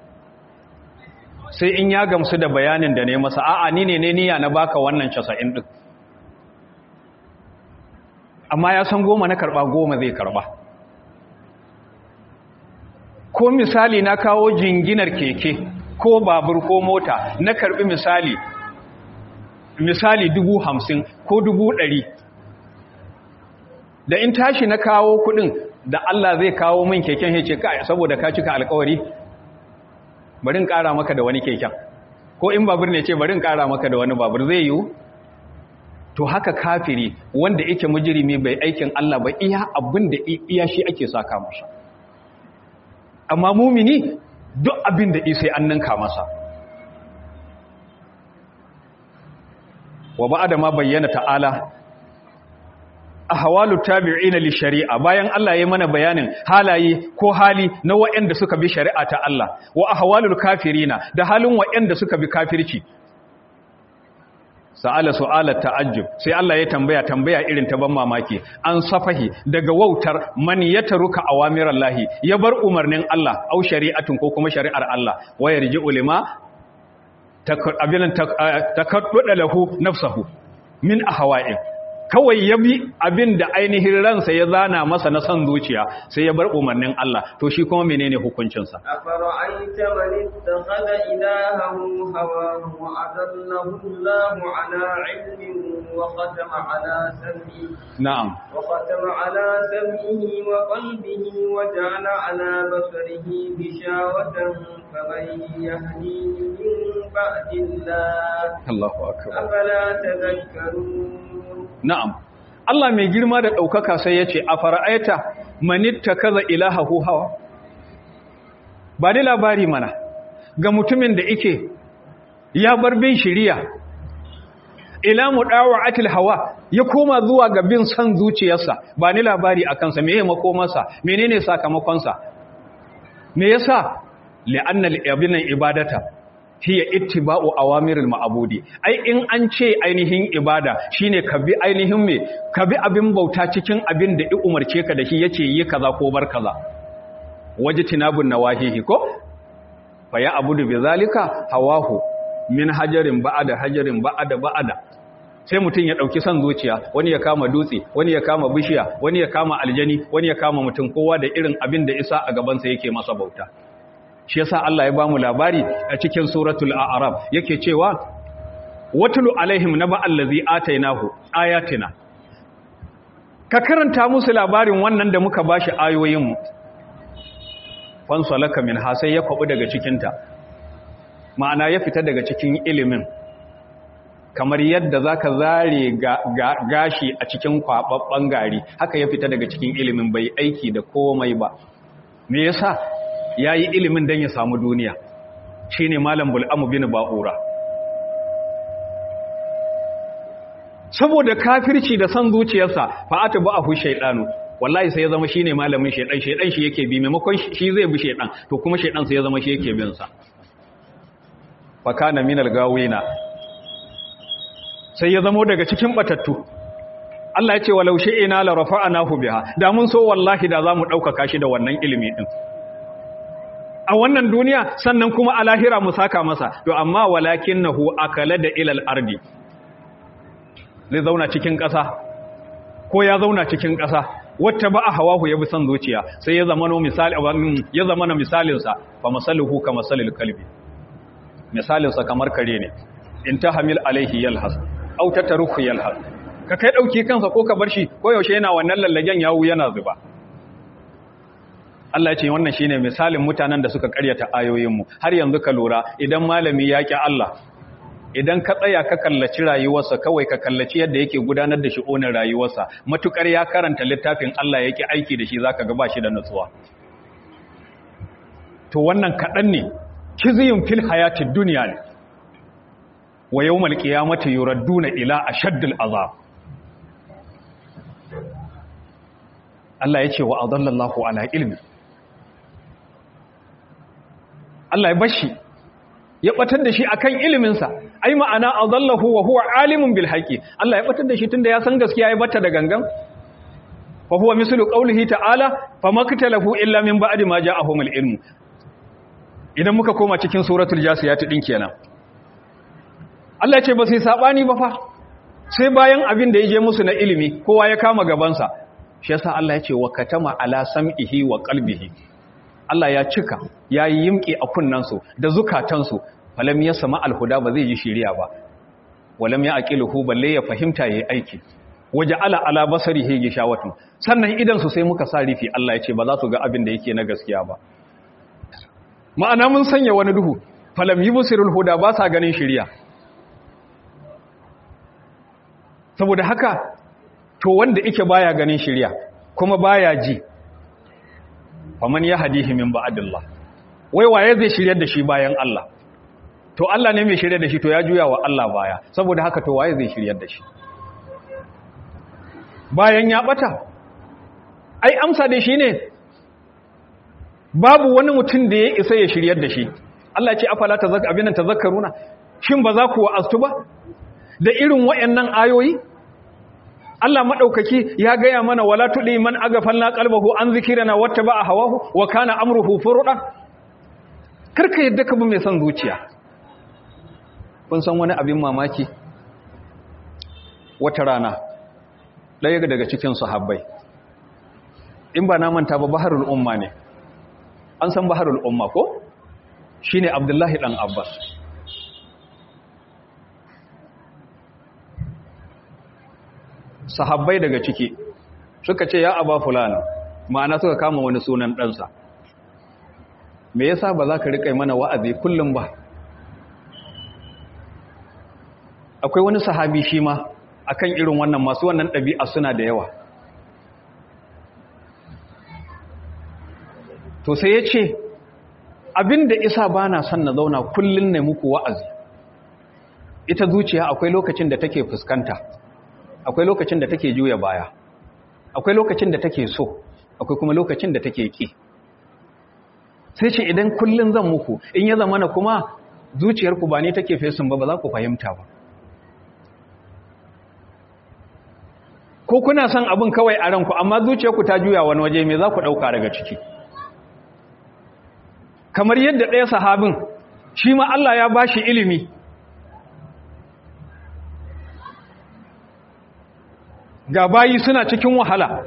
sai in ya gamsu da bayanin da ne masa a'a ni ne ne niyya na baka wannan 90 din amma ya san goma na karba goma zai karba ko misali na kawo jinginar keke ko babur ko mota na karbi misali misali dubu hamsin ko dubu ɗari da in tashi na kawo kuɗin da Allah zai kawo min keken hece ka saboda ka cika alkawari barin ƙara maka da wani keken ko in babur ne ce barin ƙara maka da wani babur zai yiwu to haka kafiri wanda yake mujirimi bai aikin Allah ba iya abin da iya shi ake saka masa amma mumini duk abin da isai an ninka masa wa ba'ada ma bayyana ta'ala ahwalu tabi'ina li shari'a bayan Allah ya mana bayanin halaye ko hali na waɗanda suka bi shari'a ta Allah wa ahwalul kafirina da halin waɗanda suka bi kafirci sa'ala su'alat ta'ajjub sai Allah ya tambaya tambaya irin ta ban mamaki an safahi daga wautar man yataruka awamirallahi ya bar umarnin Allah au shari'atun ko kuma shari'ar Allah wa yarji'u lima abinan takadduda lahu nafsahu min ahwa'in kawai ya bi abin da ainihin ransa ya zana masa na son zuciya sai ya bar umarnin Allah to shi kuma menene hukuncinsa أفرأيت من اتخذ إلهه هواه وأذله الله على علم وختم على سمعه na'am وختم على سمعه وقلبه وجعل على بصره غشاوة فمن يهديه من بعد الله Allahu akbar أفلا تذكرون na'am Allah mai girma da ɗaukaka sai ya ce a fara'aita manitta kaza ilahahu hawa ba ni labari mana ga mutumin da ike ya bar bin shiriya ila mu atil hawa ya koma zuwa ga bin son zuciyarsa ba ni labari a kansa me ya makomarsa menene sakamakonsa me yasa li'annal abinan ibadata hiya ittiba'u awamiril ma'budi ai in an ce ainihin ibada shine ka bi ainihin me ka bi abin bauta cikin abin da i umarce ka da shi yace yi kaza ko bar kaza wajtinabun nawahihi ko fa ya abudu bizalika hawahu min hajarin ba'ada hajarin ba'ada ba'ada sai mutum ya dauki son zuciya wani ya kama dutse wani ya kama bishiya wani ya kama aljani wani ya kama mutum kowa da irin abin da isa a gabansa yake masa bauta shi yasa Allah ya bamu labari a cikin suratul a'raf yake cewa watlu alaihim naba allazi atainahu ayatina ka karanta musu labarin wannan da muka bashi ayoyin mu fansalaka min ha sai ya kwabu daga cikin ta ma'ana ya fita daga cikin ilimin kamar yadda zaka zare gashi a cikin kwababban gari haka ya fita daga cikin ilimin bai aiki da komai ba me yasa ya yi ilimin don ya samu duniya shi ne malam bul'amu bin ba'ura saboda kafirci da son zuciyarsa fa'ata ba a hu shaidanu wallahi sai ya zama shi ne malamin shaidan shaidan shi yake bi maimakon shi zai bi shaidan to kuma shaidan sai ya zama shi yake binsa fakana minal gawina sai ya zamo daga cikin batattu Allah ya ce walau shi'ina la rafa'anahu biha da mun so wallahi da zamu dauka shi da wannan ilimi din a wannan duniya sannan kuma a lahira mu saka masa to amma walakinnahu akala da ilal ardi zai zauna cikin ƙasa ko ya zauna cikin ƙasa wata ba a hawahu ya bi son zuciya sai ya zama misali ya zama na misalinsa fa masaluhu ka masalil kalbi misalinsa kamar kare ne in ta hamil alaihi yalhas au ta taruhu yalhas ka kai dauki kansa ko ka bar shi ko yaushe yana wannan lallagen yawu yana zuba Allah ya ce wannan shine misalin mutanen da suka karyata ayoyinmu har yanzu ka lura idan malami ya ki Allah idan ka tsaya ka kallaci rayuwarsa kawai ka kallaci yadda yake gudanar da shi'onin rayuwarsa matukar ya karanta littafin Allah yake aiki da shi zaka ga ba shi da nutsuwa to wannan kadan ne kizyun fil hayatid dunya ne wa yawmal qiyamati yuradduna ila ashaddil azab Allah ya ce wa adallallahu ala ilmi Allah ya bashi ya batar da shi akan iliminsa ai ma'ana adallahu wa huwa alimun bil haqi Allah ya batar da shi tunda ya san gaskiya ya bata da gangan fa huwa mislu qawlihi ta'ala famaktalahu illa min ba'di ma ja'ahumul ilmu idan muka koma cikin suratul jasiyat din kenan Allah ya ce ba sai sabani ba fa sai bayan abin da ya je musu na ilimi kowa ya kama gabansa shi yasa Allah ya ce wa katama ala sam'ihi wa qalbihi Allah ya cika ya yi yimki a kunnansu da zukatansu falam ya sama alhuda ba zai yi shiriya ba walam ya aqiluhu balle ya fahimta yayi aiki waje ala ala basarihi gishawatu sannan idan su sai muka sa rifi Allah ya ce ba za su ga abin da yake na gaskiya ba ma'ana mun sanya wani duhu falam yubsirul huda ba sa ganin shiriya saboda haka to wanda yake baya ganin shiriya kuma baya ji faman ya hadihi min ba'dillah wai waye zai shiryar da shi bayan Allah to Allah ne mai shiryar da shi to ya juya wa Allah baya saboda haka to waye zai shiryar da shi bayan ya bata ai amsa da shi ne babu wani mutum da ya isa ya shiryar da shi Allah ya ce afala tazak abinan tazakkaruna shin ba za ku wa'astu ba da irin wayannan ayoyi Allah madaukaki ya gaya mana wala tudi man agafalna qalbahu an zikrina wattaba hawahu wa kana amruhu furda karka yadda ka bi mai son zuciya kun san wani abin mamaki wata rana ɗaya daga cikin sahabbai in ba na manta ba baharul umma ne an san baharul umma ko shine abdullahi dan abbas sahabbai daga ciki suka ce ya aba fulani ma'ana suka kama wani sunan ɗansa me yasa ba za ka riƙa mana wa'azi kullum ba akwai wani sahabi shi ma akan irin wannan masu wannan ɗabi'a suna da yawa to sai ya ce abinda isa ba na son na zauna kullum ne muku wa'azi ita zuciya akwai lokacin da take fuskanta akwai lokacin da take juya baya akwai lokacin da take so akwai kuma lokacin da take ki sai ce idan kullum zan muku in ya zama na kuma zuciyarku ba ne take fesin ba ba za ku fahimta ba ko kuna son abin kawai a ranku amma zuciyarku ta juya wani waje me za ku ɗauka daga ciki kamar yadda ɗaya sahabin shi ma Allah ya ba shi ilimi ga bayi suna cikin wahala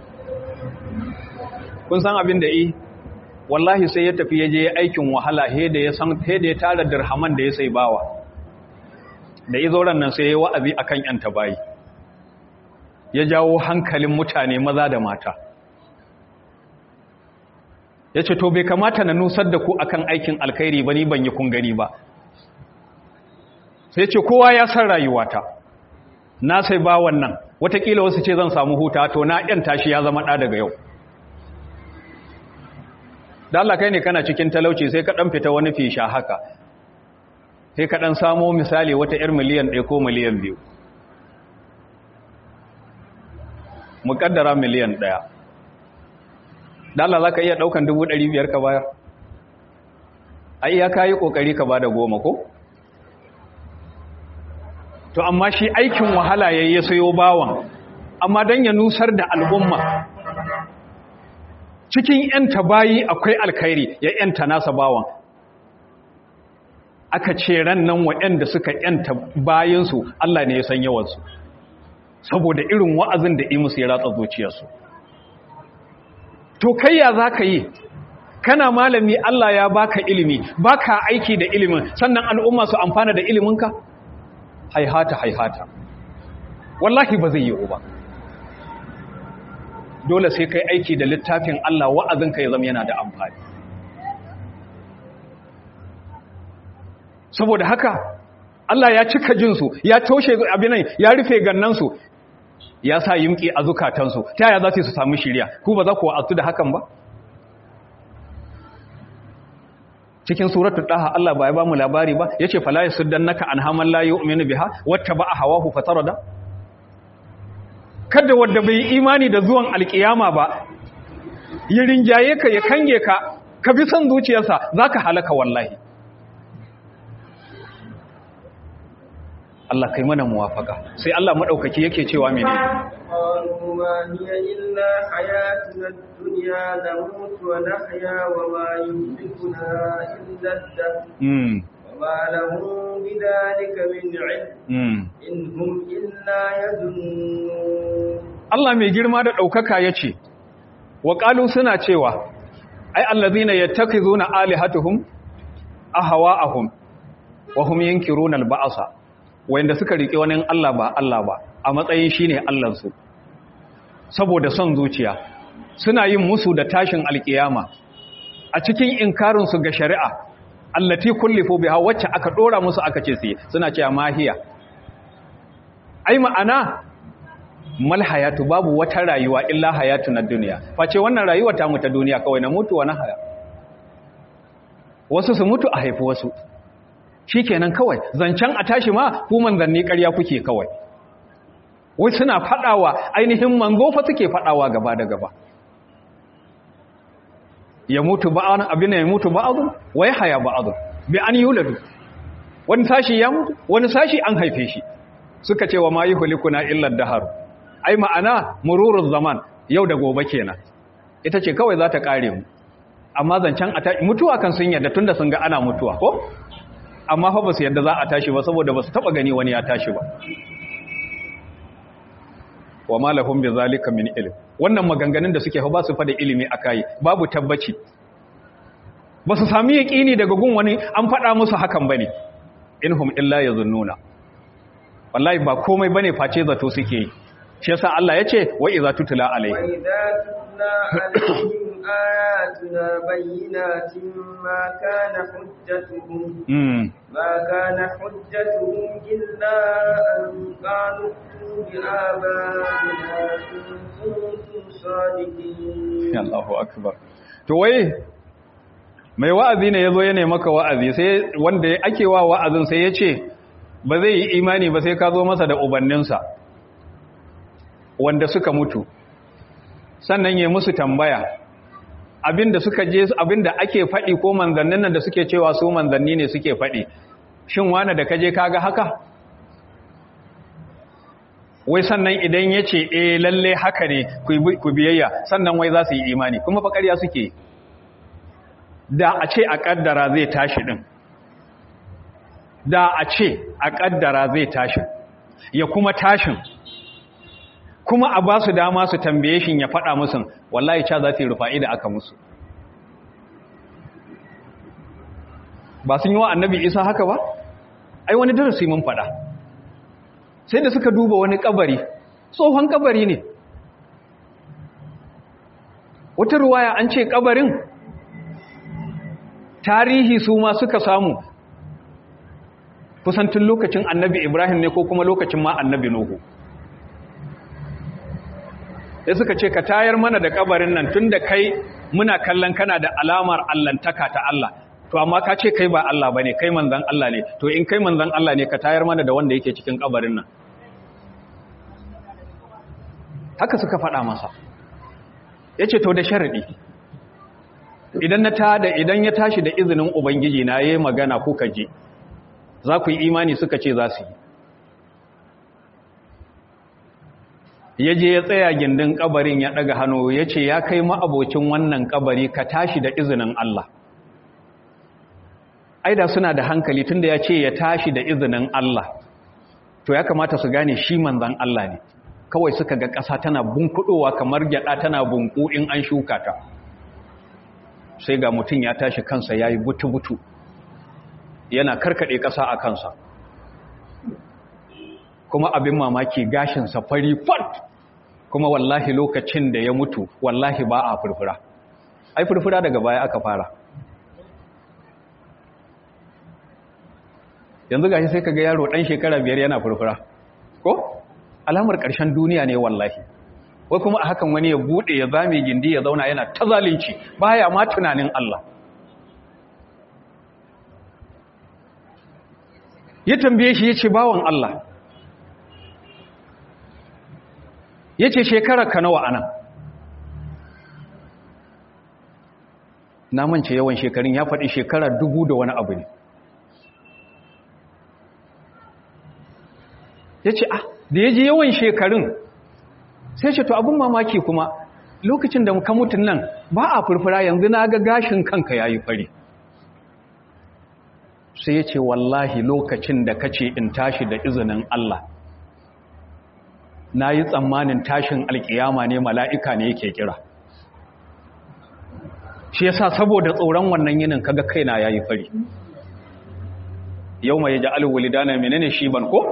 kun san abin da yi wallahi sai ya tafi ya je aikin wahala he da ya san he da ya tara dirhaman da ya sai bawa da izoran nan sai ya wa'azi akan yanta bayi ya jawo hankalin mutane maza da mata ya ce to bai kamata na nusar da ku akan aikin alkhairi ba ni ban yi kun gani ba sai ce kowa ya san rayuwata na sai ba wannan watakila wasu ce zan samu huta to na yan tashi ya zama ɗa daga yau da Allah kai ne kana cikin talauci sai ka ɗan fita wani fisha haka sai ka ɗan samo misali wata 'yar miliyan ɗaya ko miliyan biyu muƙaddara miliyan ɗaya da Allah za ka iya ɗaukan dubu ɗari biyar ka bayar a iya ka yi ƙoƙari ka ba da goma ko? to amma shi aikin wahala ya yi sayo bawan amma don ya nusar da al'umma cikin ‘yanta bayi akwai alkhairi ya ‘yanta nasa bawan aka ce ran nan waɗanda suka ‘yanta bayansu Allah ne ya san yawansu saboda irin wa'azin da imusu ya ratsa zuciyarsu to kai ya za ka yi kana malami Allah ya baka ilimi baka aiki da ilimin sannan al'umma su amfana da iliminka haihata haihata wallahi ba zai yi ba dole sai kai aiki da littafin Allah wa'azinka ya zama yana da amfani saboda haka Allah ya cika jinsu ya toshe abinan ya rufe gannansu ya sa yimki a zukatansu ta yaya za su samu shirya ku ba za ku wa'azu da hakan ba cikin suratul daha Allah ba ya ba mu labari ba yace fala yasuddannaka anhaman la yu'minu biha wattaba hawahu fatarada kada wanda bai imani da zuwan alkiyama ba ya rinjaye ka ya kange ka ka bi son zuciyarsa zaka halaka wallahi Allah kai mana muwafaka sai Allah madaukaki yake cewa mene qalu ma hiya illa hayatuna ad-dunya namut wa nahya wa ma yuhlikuna illa ad-dahr mm وما لهم بذلك من علم mm إن هم إلا يظنون Allah mai girma da ɗaukaka ya ce, wa ƙalu suna cewa, ai, allazina ya taki zuna alihatuhum a hawa ahun, wa hum yankirun alba'asa, wanda suka riƙe wani Allah ba Allah ba, a matsayin shi ne Allahnsu, saboda son zuciya, suna yin musu da tashin alƙiyama, a cikin inkarinsu ga shari'a, allati kullifo biha wacce aka ɗora musu aka ce su suna cewa mahiya. Ai, ma'ana, mal hayatu babu wata rayuwa illa hayatu na duniya face wannan rayuwa ta mu ta duniya kawai na mutu wani haya wasu su mutu a haifi wasu shikenan kawai zancen a tashi ma ku manzanni ƙarya kuke kawai wai suna fadawa ainihin manzo fa suke fadawa gaba da gaba ya mutu ba'an abin ya mutu ba'adun wai haya ba'adun bi an yuladu wani sashi ya mutu wani sashi an haife shi suka ce wa ma yuhlikuna illa daharu ai ma'ana mururun zaman yau da gobe kenan ita ce kawai za ta kare mu amma zancen a mutuwa kan sun yadda tunda sun ga ana mutuwa ko amma fa ba su yadda za a tashi ba saboda ba su taba gani wani ya tashi ba wa ma lahum bi zalika min ilm wannan maganganun da suke fa ba su fa da ilimi akai babu tabbaci ba su sami yaqini daga gun wani an faɗa musu hakan bane inhum illa yazunnuna wallahi ba komai bane face zato suke yi shi yasa Allah yace wa idza tutla alaihi wa idza tutla alaihim ayatuna bayyinatin ma kana hujjatuhum mm ما كان حجتهم إلا أن قالوا ائتوا بآبائنا إن كنتم صادقين Allahu akbar to wai mai wa'azi ne yazo ya ne maka wa'azi sai wanda ake wa wa'azin sai yace ba zai yi imani ba sai ka zo masa da ubanninsa wanda suka mutu sannan ya musu tambaya abinda suka je abinda ake faɗi ko manzannin nan da suke cewa su manzanni ne suke faɗi shin wani da kaje kaga haka wai sannan idan ya ce eh lalle haka ne ku biyayya sannan wai za su yi imani kuma fa ƙarya suke da a ce a ƙaddara zai tashi ɗin da a ce a ƙaddara zai tashi ya kuma tashin kuma a ba su dama su tambaye shi ya faɗa musu wallahi ca za su yi rufa'i da aka musu ba sun yi wa annabi isa haka ba ai wani darasi mun faɗa sai da suka duba wani kabari tsohon kabari ne wata ruwaya an ce kabarin tarihi su ma suka samu kusantin lokacin annabi ibrahim ne ko kuma lokacin ma annabi nuhu ya suka ce ka tayar mana da kabarin nan tun da kai muna kallon kana da alamar allantaka ta Allah to amma ka ce kai ba Allah ba ne kai manzan Allah ne to in kai manzan Allah ne ka tayar mana da wanda yake cikin kabarin nan haka suka faɗa masa ya ce to da sharaɗi idan na ta da idan ya tashi da izinin ubangiji na yayi magana kuka je za ku yi imani suka ce za su yi ya je ya tsaya gindin kabarin ya ɗaga hannu ya ce ya kai ma'abocin wannan kabari ka tashi da izinin Allah aida suna da hankali tunda ya ce ya tashi da izinin Allah to ya kamata su gane shi manzan Allah ne kawai suka ga ƙasa tana bunkudowa kamar gyada tana bunku in an shuka ta sai ga mutum ya tashi kansa ya yi butu-butu yana karkaɗe ƙasa a kansa kuma abin mamaki gashinsa fari fat kuma wallahi lokacin da ya mutu wallahi ba a furfura ai furfura daga baya aka fara yanzu gashi sai kaga yaro dan shekara biyar yana furfura ko alamar ƙarshen duniya ne wallahi wai kuma a hakan wani ya bude ya zame gindi ya zauna yana ta zalunci baya ma tunanin Allah ya tambaye shi yace bawon Allah yace shekarar ka nawa anan na mance yawan shekarun ya faɗi shekara dubu da wani abu ne ya ce ah da ya ji yawan shekarun sai ce to abin mamaki kuma lokacin da ka mutun nan ba a furfura yanzu na ga gashin kanka ya yi fari sai ya ce wallahi lokacin da ka ce in tashi da izinin Allah na yi tsammanin tashin alkiyama ne mala'ika ne yake kira shi yasa saboda tsoron wannan yinin kaga kaina ya yi fari yau mai ji alwulidana menene shi ban ko?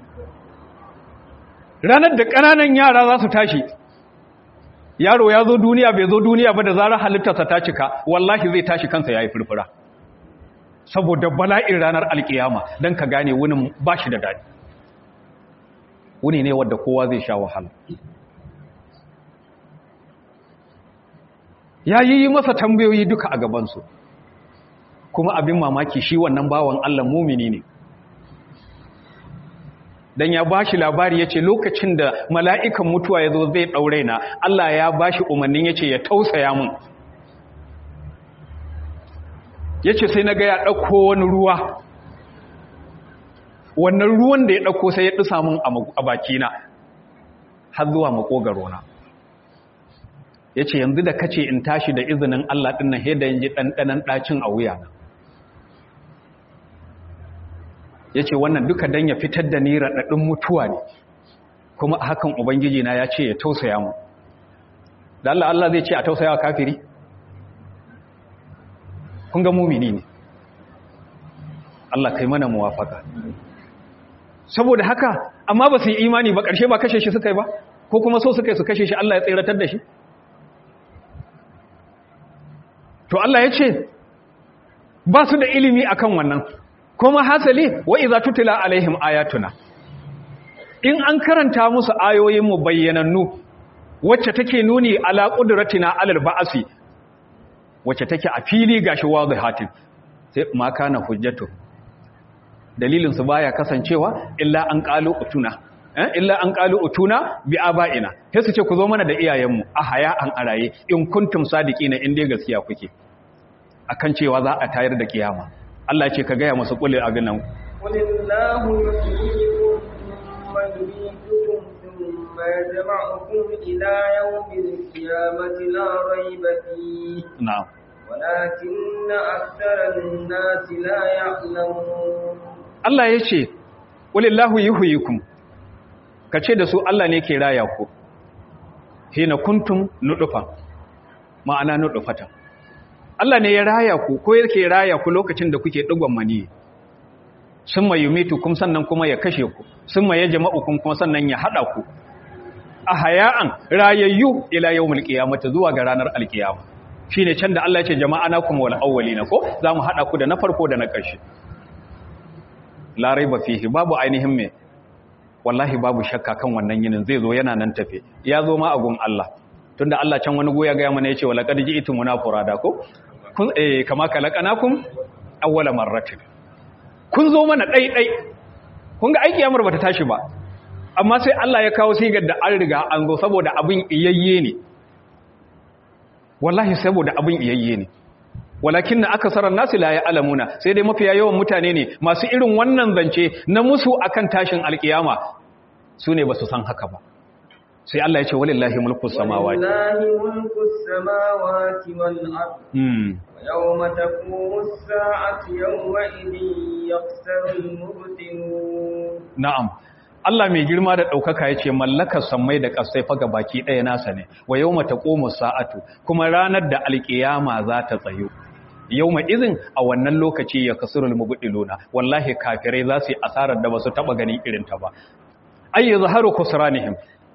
ranar da ƙananan yara za su tashi yaro ya zo duniya bai zo duniya ba da zarar halittarsa ta cika wallahi zai tashi kansa ya yi furfura saboda bala'in ranar alkiyama don ka gane wunin ba shi da daɗi wuni ne wadda kowa zai sha wahala ya yi masa tambayoyi duka a gabansu kuma abin mamaki shi wannan bawan allah mumini ne dan ya bashi labari yace lokacin da mala'ikan mutuwa yazo zai daure na Allah ya bashi umarnin yace ya tausaya mun yace sai naga ya dauko wani ruwa wannan ruwan da ya dauko sai ya dusa mun a baki na har zuwa makogaro na yace yanzu da kace in tashi da izinin Allah din nan da yanji dandanan dacin a wuya na yace wannan duka dan ya fitar da ni radadin mutuwa ne kuma a hakan ubangiji na ya ce ya tausaya mu da Allah Allah zai ce a tausaya wa kafiri kun ga mumini ne Allah kai mana muwafaka saboda haka amma ba su yi imani ba ƙarshe ba kashe shi suka yi ba ko kuma so suka yi su kashe shi Allah ya tseratar da shi to Allah ya ce ba su da ilimi akan wannan kuma hasali wa iza tutila alaihim ayatuna in an karanta musu ayoyin mu bayyanannu wacce take nuni ala qudratina alal ba'si wacce take a fili gashi wadihatin sai ma kana hujjatu dalilin su baya kasancewa illa an qalu utuna eh illa an qalu utuna bi abaina sai su ce ku zo mana da iyayenmu a haya an araye in kuntum sadiqina in dai gaskiya kuke akan cewa za a tayar da kiyama Allah ya ce ka gaya masu kulli abin nan qulillahu yuhyikum thumma yumeetukum thumma yajma'ukum ila yawmil qiyamati la rayba fihi na'am ولكن أكثر الناس لا يعلمون Allah ya ce qulillahu yuhyikum kace da su Allah ne ke raya ku hina kuntum nudufa ma'ana nudufata Allah ne ya raya ku ko yake raya ku lokacin da kuke digon mani summa yumitukum sannan kuma ya kashe ku summa yajma'ukum kuma sannan ya hada ku a haya'an rayayyu ila yawmil qiyamati zuwa ga ranar alkiyama shine can da Allah ya ce jama'anakum wal awwalina ko zamu hada ku da na farko da na ƙarshe la raiba fihi babu ainihin me wallahi babu shakka kan wannan yinin zai zo yana nan tafe ya zo ma a gun Allah tunda Allah can wani goya ga mana yace wala qad ji'tum munafurada ko kun eh kama kalakanakum awwala marratin kun zo mana dai dai kun ga aiki amur bata tashi ba amma sai Allah ya kawo sigar da an riga an zo saboda abin iyayye ne wallahi saboda abin iyayye ne walakin na akasarar nasu la ya alamuna sai dai mafiya yawan mutane ne masu irin wannan zance na musu akan tashin alkiyama su ne ba su san haka ba sai Allah ya ce walillahi mulku samawati walillahi mulku samawati wal ard hmm yawma taqumu as-sa'atu yawma idhin yaqsaru al-mubtilun na'am Allah mai girma da ɗaukaka ya ce mallakar sammai da ƙasai faga baki ɗaya nasa ne wa yau mata ƙomu sa'atu kuma ranar da alƙiyama za ta tsayo yau ma izin a wannan lokaci ya kasurul mubudiluna wallahi kafirai za su yi asarar da ba su taɓa ganin irinta ba ai ya zaharu kusuranihim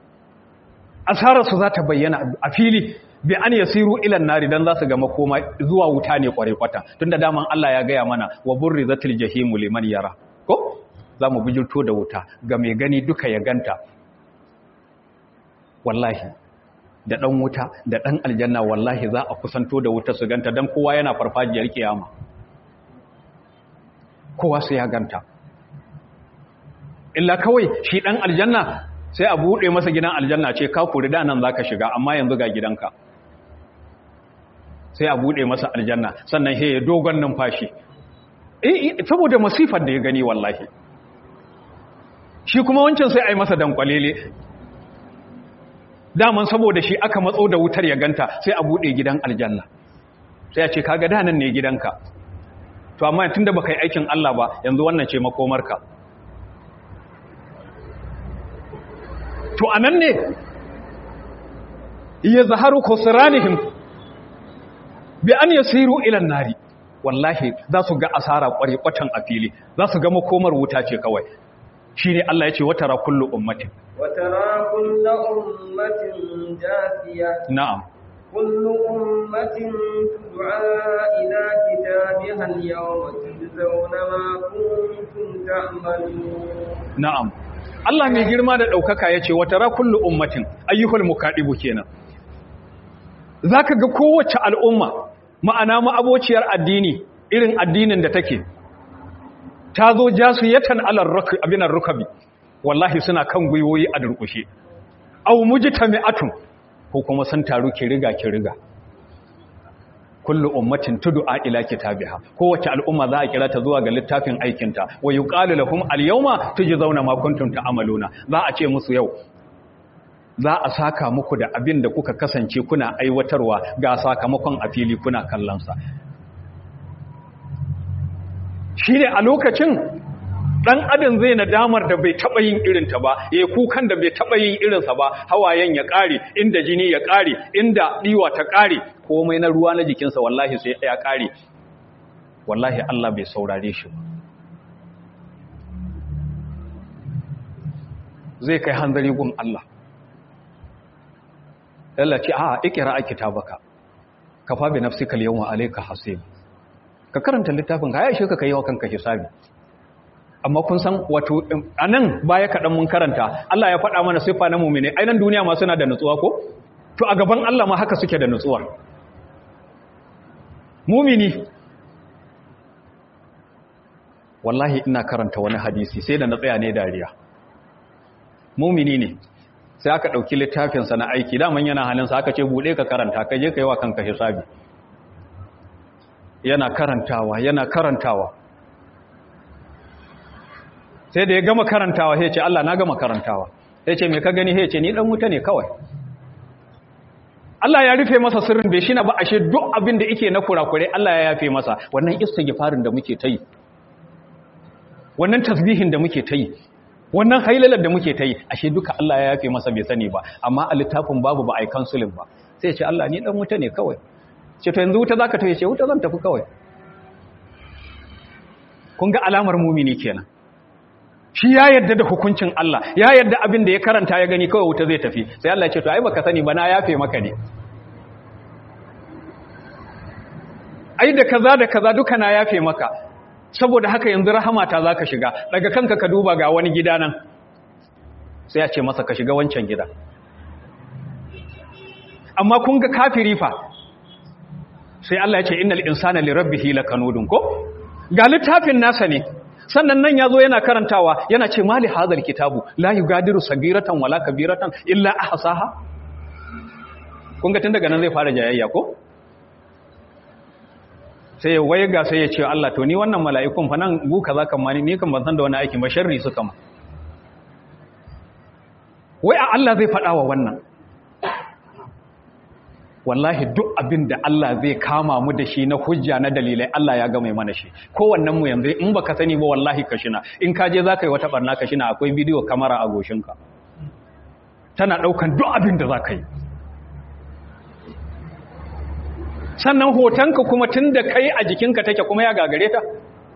asararsu za ta bayyana a fili bi an yasiru ilan nari dan za su ga makoma zuwa wuta ne kware kwata tunda daman Allah ya gaya mana wa burrizatil jahimu liman yara ko za mu bijirto da wuta ga mai gani duka ya ganta wallahi da ɗan wuta da ɗan aljanna wallahi za a kusanto da wuta su ganta don kowa yana farfajiyar kiyama kowa su ya ganta illa kawai shi ɗan aljanna sai a buɗe masa gidan aljanna ce ka kuri da nan za ka shiga amma yanzu ga gidanka sai a buɗe masa aljanna sannan he dogon numfashi saboda masifar da ya gani wallahi shi kuma wancan sai a yi masa dankwalele daman saboda shi aka matso da wutar ya ganta sai a buɗe gidan aljanna sai a ce kaga danan ne gidanka to amma tun da baka yi aikin Allah ba yanzu wannan ce makomarka to anan ne ya zaharu khusranihim bi an yasiru ila nari wallahi za su ga asara kware kwatan a fili za su ga makomar wuta ce kawai shi ne Allah ya ce wata ra kullu ummatin وترى كل أمة جاثية na'am كل أمة تدعى إلى كتابها اليوم تجزون ما كنتم تعملون na'am Allah mai girma da ɗaukaka ya ce wata ra kullu ummatin ayyuhul mukaɗibu kenan za ka ga kowace al'umma ma'ana ma'abociyar addini irin addinin da take ta zo jasu yatan alar abinan rukabi wallahi suna kan gwiwoyi a durkushe au mujtami'atun ko kuma sun taru ki riga ki riga kullu ummatin tud'a ila kitabiha kowace al'umma za a kira ta zuwa ga littafin aikinta wa yuqalu lahum al-yawma tujzauna ma kuntum ta'maluna za a ce musu yau za a saka muku da abin da kuka kasance kuna aiwatarwa ga sakamakon a fili kuna kallon sa shine a lokacin dan adam zai nadamar da bai taba yin irin ta ba yayi kukan da bai taba yin irin sa ba hawayen ya kare inda jini ya kare inda diwa ta kare komai na ruwa na jikinsa wallahi sai ya kare wallahi Allah bai saurare shi ba zai kai hanzari gun Allah Allah ce a ikira kitabaka kafa bi nafsika al-yawma alayka hasib ka karanta littafin ka ya shi ka kai wa kanka hisabi amma kun san wato anan baya kaɗan mun karanta Allah ya faɗa mana siffa na mumine ainihin duniya ma suna da nutsuwa ko to a gaban Allah ma haka suke da nutsuwa mumini wallahi ina karanta wani hadisi sai da na tsaya ne dariya mumini ne sai aka ɗauki littafinsa na aiki daman yana halinsa aka ce buɗe ka karanta ka je ka yi wa kanka hisabi yana karantawa yana karantawa sai da ya gama karantawa sai ce Allah na gama karantawa sai ce me ka gani sai ce ni dan wuta ne kawai Allah ya rufe masa sirrin bai shi na ba ashe duk abin da yake na kurakure Allah ya yafe masa wannan istighfarin da muke ta yi wannan tasbihin da muke ta yi wannan hailalar da muke ta yi ashe duka Allah ya yafe masa bai sani ba amma a littafin babu ba a yi kansulin ba sai ya ce Allah ni dan wuta ne kawai ce to yanzu wuta zaka tafi ce wuta zan tafi kawai kun ga alamar mumini kenan shi ya yarda da hukuncin Allah ya yarda abin da ya karanta ya gani kawai wuta zai tafi sai Allah ya ce to ai baka sani ba na yafe maka ne ai da kaza da kaza duka na yafe maka saboda haka yanzu rahamata zaka shiga daga kanka ka duba ga wani gida nan sai ya ce masa ka shiga wancan gida amma kun ga kafiri fa sai Allah ya ce innal insana lirabbihi lakanudun ko ga littafin nasa ne sannan nan yazo yana karantawa yana ce mali hadal kitabu la yugadiru sagiratan wala kabiratan illa ahsaha kun ga tun daga nan zai fara jayayya ko sai waye ga sai ya ce Allah to ni wannan mala'ikun fa nan gu kaza kan mani ni kan ban san da wani aikin ba sharri suka ma wai a Allah zai faɗa wa wannan wallahi duk abin da Allah zai kama mu da shi na hujja na dalilai Allah ya gama mana shi kowannen mu yanzu in baka sani ba wallahi ka shina in ka je zaka yi wata barna ka shina akwai bidiyo kamera a goshinka tana daukan duk abin da zaka yi sannan hotonka kuma tunda kai a jikinka take kuma ya gagare ta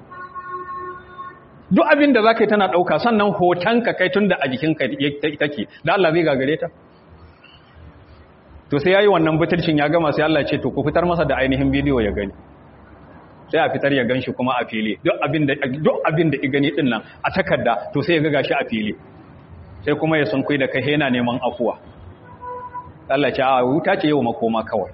duk abin da zaka yi tana dauka sannan hotonka kai tunda a jikinka take da Allah zai gagare ta to sai yayi wannan butulcin ya gama sai Allah ya ce to ku fitar masa da ainihin bidiyo ya gani sai a fitar ya ganshi kuma a fili duk abin da duk abin da i gani din nan a takarda to sai ya ga gashi a fili sai kuma ya sun kai da kai yana neman afuwa Allah ya ce a wuta ce yau makoma kawai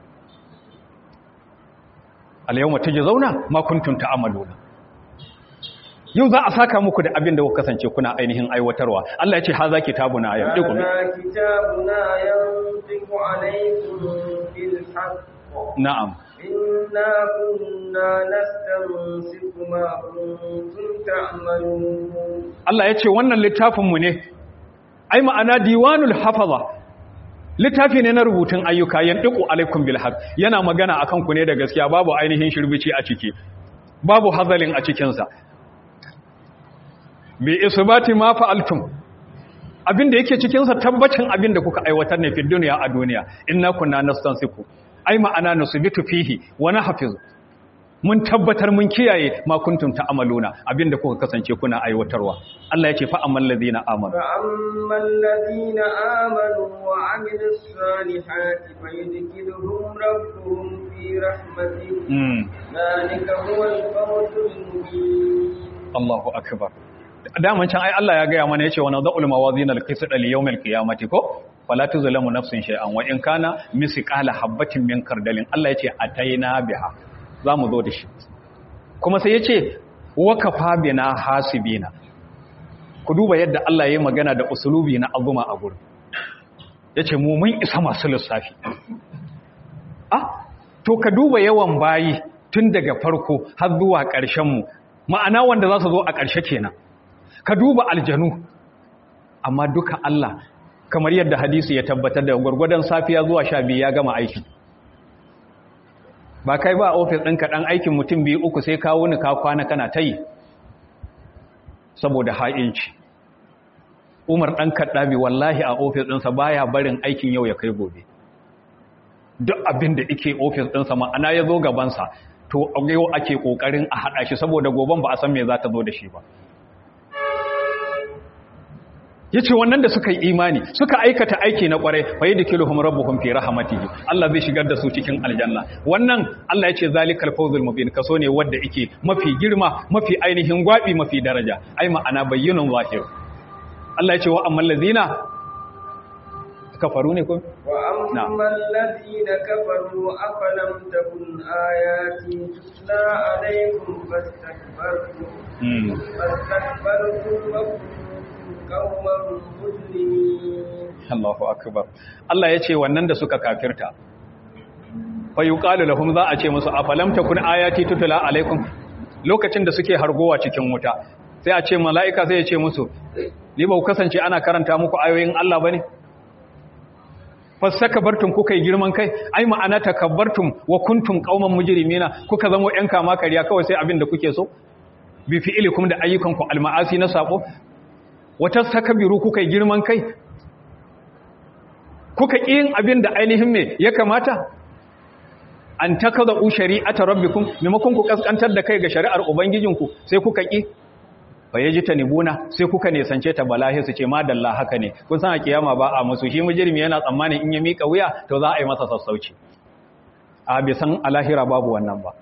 al yawma tujzauna ma kuntum ta'maluna yau za a saka muku da abin da kuka kasance kuna ainihin aiwatarwa Allah ya ce haza kitabuna ya diku هذا كتابنا ينطق عليكم بالحق na'am إنا كنا نستنسق ما كنتم تعملون Allah ya ce wannan littafin mu ne ai ma'ana diwanul hafaza littafi ne na rubutun ayyuka yandiku alaikum bil haqq yana magana akan ku ne da gaskiya babu ainihin shirbici a ciki babu hazalin a cikin sa bi isbati ma fa'altum abinda yake cikin sa tabbacin abinda kuka aiwatar ne fi duniya a duniya inna kunna nastansiku ai ma'ana nusbitu fihi wa nahfizu mun tabbatar mun kiyaye ma kuntum ta'maluna abinda kuka kasance kuna aiwatarwa Allah ya ce fa ammal ladina amanu فأما الذين آمنوا وعملوا الصالحات فيدخلهم ربهم في رحمته mm. ذلك هو الفوز المبين Allahu akbar daman can ai Allah ya gaya mana yace wa nadhul mawazin al-qisd li yawm al-qiyamati ko fala tuzlamu nafsun shay'an wa in kana misqala habatin min kardalin Allah yace ataina biha zamu zo da shi kuma sai yace wa kafa bina hasibina ku duba yadda Allah ya yi magana da usulubi na azuma a gurin yace mu mun isa masu lissafi ah to ka duba yawan bayi tun daga farko har zuwa ƙarshen mu ma'ana wanda za su zo a ƙarshe kenan ka duba aljanu amma duka Allah kamar yadda hadisi ya tabbatar da gwargwadon safiya zuwa sha biyu ya gama aiki ba kai ba a ofis ɗinka ɗan aikin mutum biyu uku sai kawo ni ka kwana kana ta yi saboda ha'inci umar ɗan kaɗabi wallahi a ofis ɗinsa baya barin aikin yau ya kai gobe duk abin da ike ofis ɗinsa ma'ana ya zo gabansa to yau ake ƙoƙarin a haɗa shi saboda goben ba a san me za ta zo da shi ba ya ce wannan da suka yi imani suka aikata aiki na kwarai fa yi da kiluhun rabbuhun fi rahamatihi Allah zai shigar da su cikin aljanna wannan Allah ya ce zalikal fawzul mubin kaso ne wanda yake mafi girma mafi ainihin gwabi mafi daraja ai ma'ana bayyinun zahir Allah ya ce wa amman lazina kafaru ne ko wa amman lazina kafaru afalam takun ayati tutla alaykum fastakbartum fastakbartum wa Allahu akbar Allah ya ce wannan da suka kafirta fa yuqalu lahum za a ce musu afalam takun ayati tutla alaikum lokacin da suke hargowa cikin wuta sai a ce mala'ika sai ya ce musu ni ba ku kasance ana karanta muku ayoyin Allah bane fastakbartum kuka yi girman kai ai ma'ana takabbartum wa kuntum qauman mujrimina kuka zama yan kama kariya kawai sai abin da kuke so bi fi'ilikum da ayyukanku alma'asi na sabo wata sakabiru kuka yi girman kai kuka yin abin da ainihin me ya kamata an takaza u shari'ata rabbikum maimakon ku kaskantar da kai ga shari'ar ubangijinku sai kuka ki fa yajtanibuna sai kuka nesance ta balahi su ce madalla haka ne kun san a kiyama ba a musu shi mujrimi yana tsammanin in ya mika wuya to za a yi masa sassauci a bisan alahira babu wannan ba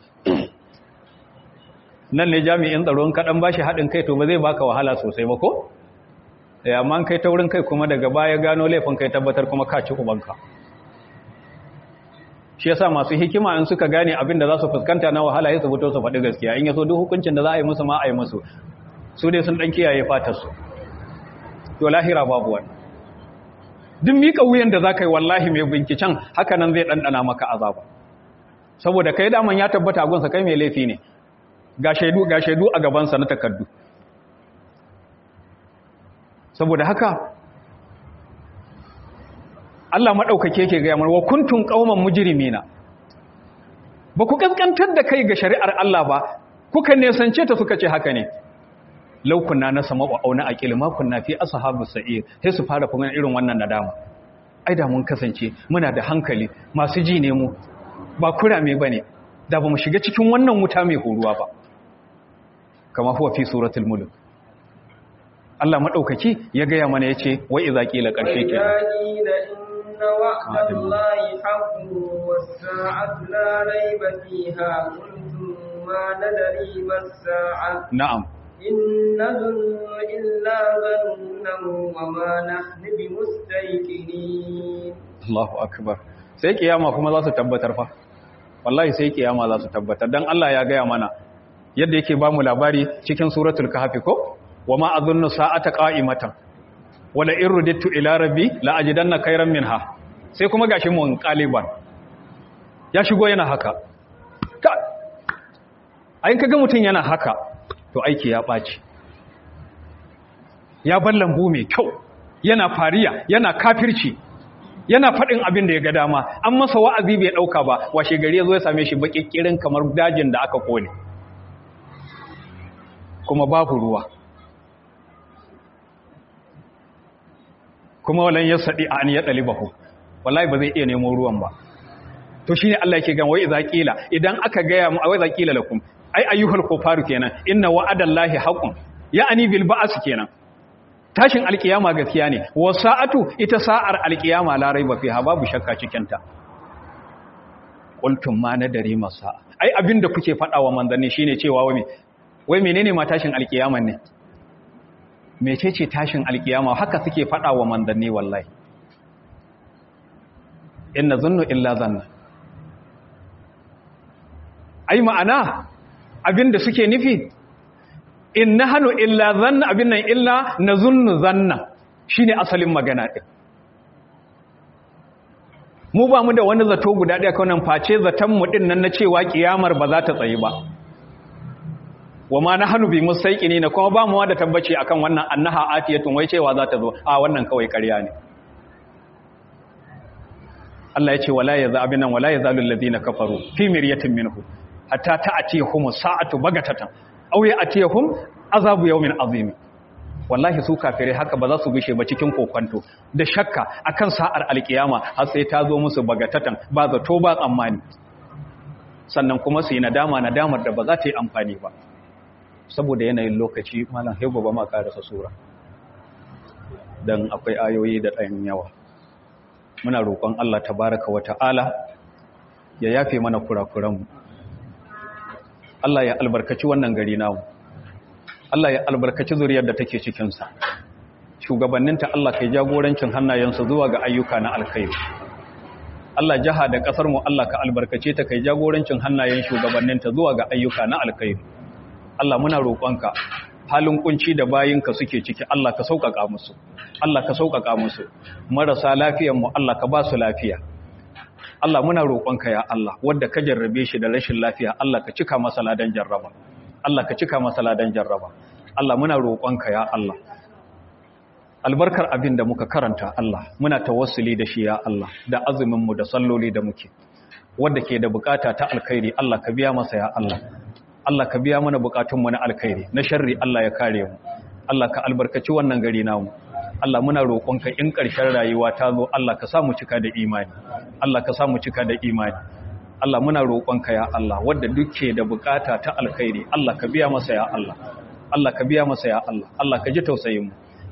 nan ne jami'in tsaron kaɗan ba shi haɗin kai to ba zai baka wahala sosai ba ko? amma kai ta wurin kai kuma daga baya gano laifin kai tabbatar kuma ka ci ubanka shi yasa masu hikima in suka gane abin da za su fuskanta na wahala ya su fito su faɗi gaskiya in yaso duk hukuncin da za a yi musu ma a yi musu su dai sun ɗan kiyaye fatarsu to lahira babu wani duk miƙa wuyan da za ka yi wallahi mai binciken haka nan zai ɗanɗana maka azaba saboda kai daman ya tabbata gunsa kai mai laifi ne ga shaidu ga shaidu a gabansa na takardu saboda haka Allah maɗaukake ke gaya wa kuntun ƙauman mujrimina ba ku ƙasƙantar da kai ga shari'ar Allah ba kuka nesance ta suka ce haka ne laukunna na sama wa auna aqil ma kunna fi ashabus sa'ir sai su fara kuma irin wannan nadama ai da mun kasance muna da hankali masu ji ne mu ba kurame bane da ba mu shiga cikin wannan wuta mai horuwa ba kama huwa fi suratul mulk Allah madaukaki ya gaya mana yace wa idza qila qarshe ke inna wa'dallahi haqqun was-sa'atu la rayba fiha kuntum ma nadri mas-sa'a na'am inna dhunnu illa dhannan wa ma nahnu bimustayqinin Allahu akbar sai kiyama kuma za su tabbatar fa wallahi sai kiyama za su tabbatar dan Allah ya gaya mana yadda yake ba mu labari cikin suratul kahfi ko wama adhunnu sa'ata qa'imatan wala in rudittu ila rabbi la ajidanna khayran minha sai kuma gashi mun qaliban ya shigo yana haka ka ayin kaga mutun yana haka to aiki ya baci ya bar lambu mai kyau yana fariya yana kafirci yana faɗin abin da ya ga dama an masa wa'azi bai ɗauka ba washe gari ya zo ya same shi baƙiƙirin kamar dajin da aka kone kuma babu ruwa kuma walan ya saɗi a an ya ɗali bahu wallahi ba zai iya nemo ruwan ba to shi ne Allah yake gan wai iza ƙila idan aka gaya mu a wai za ƙila lakum ai ayyuhal kufaru kenan inna wa'adallahi haqqun ya'ani bil ba'as kenan tashin alkiyama gaskiya ne wa sa'atu ita sa'ar alkiyama la raiba fiha babu shakka cikin ta qultum ma nadari masa ai abinda kuke fada wa manzanni shine cewa wai wai menene ma tashin alkiyaman ne mecece tashin alkiyama haka suke fada wa manzanni wallahi inna zunnu illa zanna ai ma'ana abinda suke nufi in na hannu illa zanna abin nan illa na zunnu zanna shi ne asalin magana ɗin mu ba mu da wani zato guda ɗaya kawai face zatonmu ɗin nan na cewa ƙiyamar ba za ta tsaye ba wa ma na hannu bi musaiki ne na kuma ba mu da tabbaci akan wannan annaha atiyatun wai cewa za ta zo a wannan kawai ƙarya ne Allah ya ce wala ya za abin nan wala ya zalu allazina kafaru fi miryatin minhu hatta ta'tiyahum sa'atu bagatatan aw ya'tiyahum azabu yawmin azim wallahi su kafirai haka ba za su gushe ba cikin kokwanto da shakka akan sa'ar alkiyama har sai ta zo musu bagatatan ba zato ba tsammani sannan kuma su yi nadama nadamar da ba za ta yi amfani ba saboda yanayin lokaci malam haibu ba ma karasa sura don akwai ayoyi da ɗayan yawa muna roƙon Allah tabaraka wa ta'ala ya yafe mana kurakuranmu Allah ya albarkaci wannan gari namu Allah ya albarkaci zuriyar da take cikinsa shugabanninta Allah kai jagorancin hannayensu zuwa ga ayyuka na alkhairi Allah jaha da ƙasar mu Allah ka albarkace ta kai jagorancin hannayen shugabanninta zuwa ga ayyuka na alkhairi Allah muna roƙonka halin kunci da bayinka suke ciki Allah ka sauƙaƙa musu Allah ka sauƙaƙa musu marasa lafiyar mu Allah ka ba su lafiya Allah muna roƙonka ya Allah wanda ka jarrabe shi da rashin lafiya Allah ka cika masa ladan jarraba Allah ka cika masa ladan jarraba Allah muna roƙonka ya Allah albarkar abin da muka karanta Allah muna tawassuli da shi ya Allah da azumin mu da salloli da muke wanda ke da bukata ta alkhairi Allah ka biya masa ya Allah Allah ka biya mana bukatunmu na alkhairi na sharri Allah ya kare mu Allah ka albarkaci wannan gari namu Allah muna roƙonka in ƙarshen rayuwa ta zo Allah ka samu cika da imani Allah ka samu cika da imani Allah muna roƙonka ya Allah wanda duke da bukata ta alkhairi Allah ka biya masa ya Allah Allah ka biya masa ya Allah Allah ka ji tausayin mu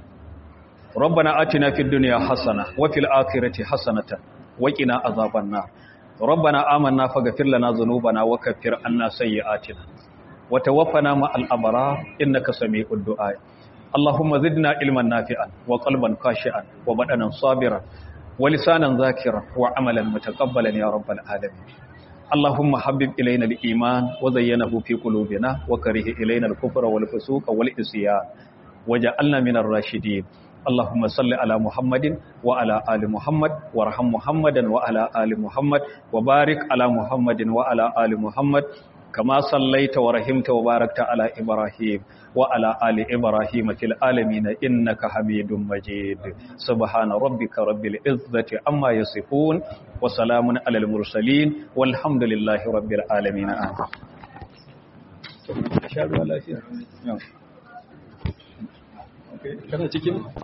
ربنا آتنا في الدنيا حسنة وفي الآخرة حسنة وقنا عذاب النار ربنا آمنا فاغفر لنا ذنوبنا وكفر عنا سيئاتنا وتوفنا مع الأبرار إنك سميع الدعاء اللهم زدنا علما نافعا وقلبا خاشعا وبدنا صابرا ولسانا ذاكرا وعملا متقبلا يا رب العالمين اللهم حبب إلينا الإيمان وزينه في قلوبنا وكره إلينا الكفر والفسوق والعصيان وجعلنا من الراشدين اللهم صل على محمد وعلى آل محمد وارحم محمدا وعلى آل محمد وبارك على محمد وعلى آل محمد كما صليت ورحمت وباركت على إبراهيم وعلى آل إبراهيم في العالمين إنك حميد مجيد سبحان ربك رب العزة عما يصفون وسلام على المرسلين والحمد لله رب العالمين آمين kana cikin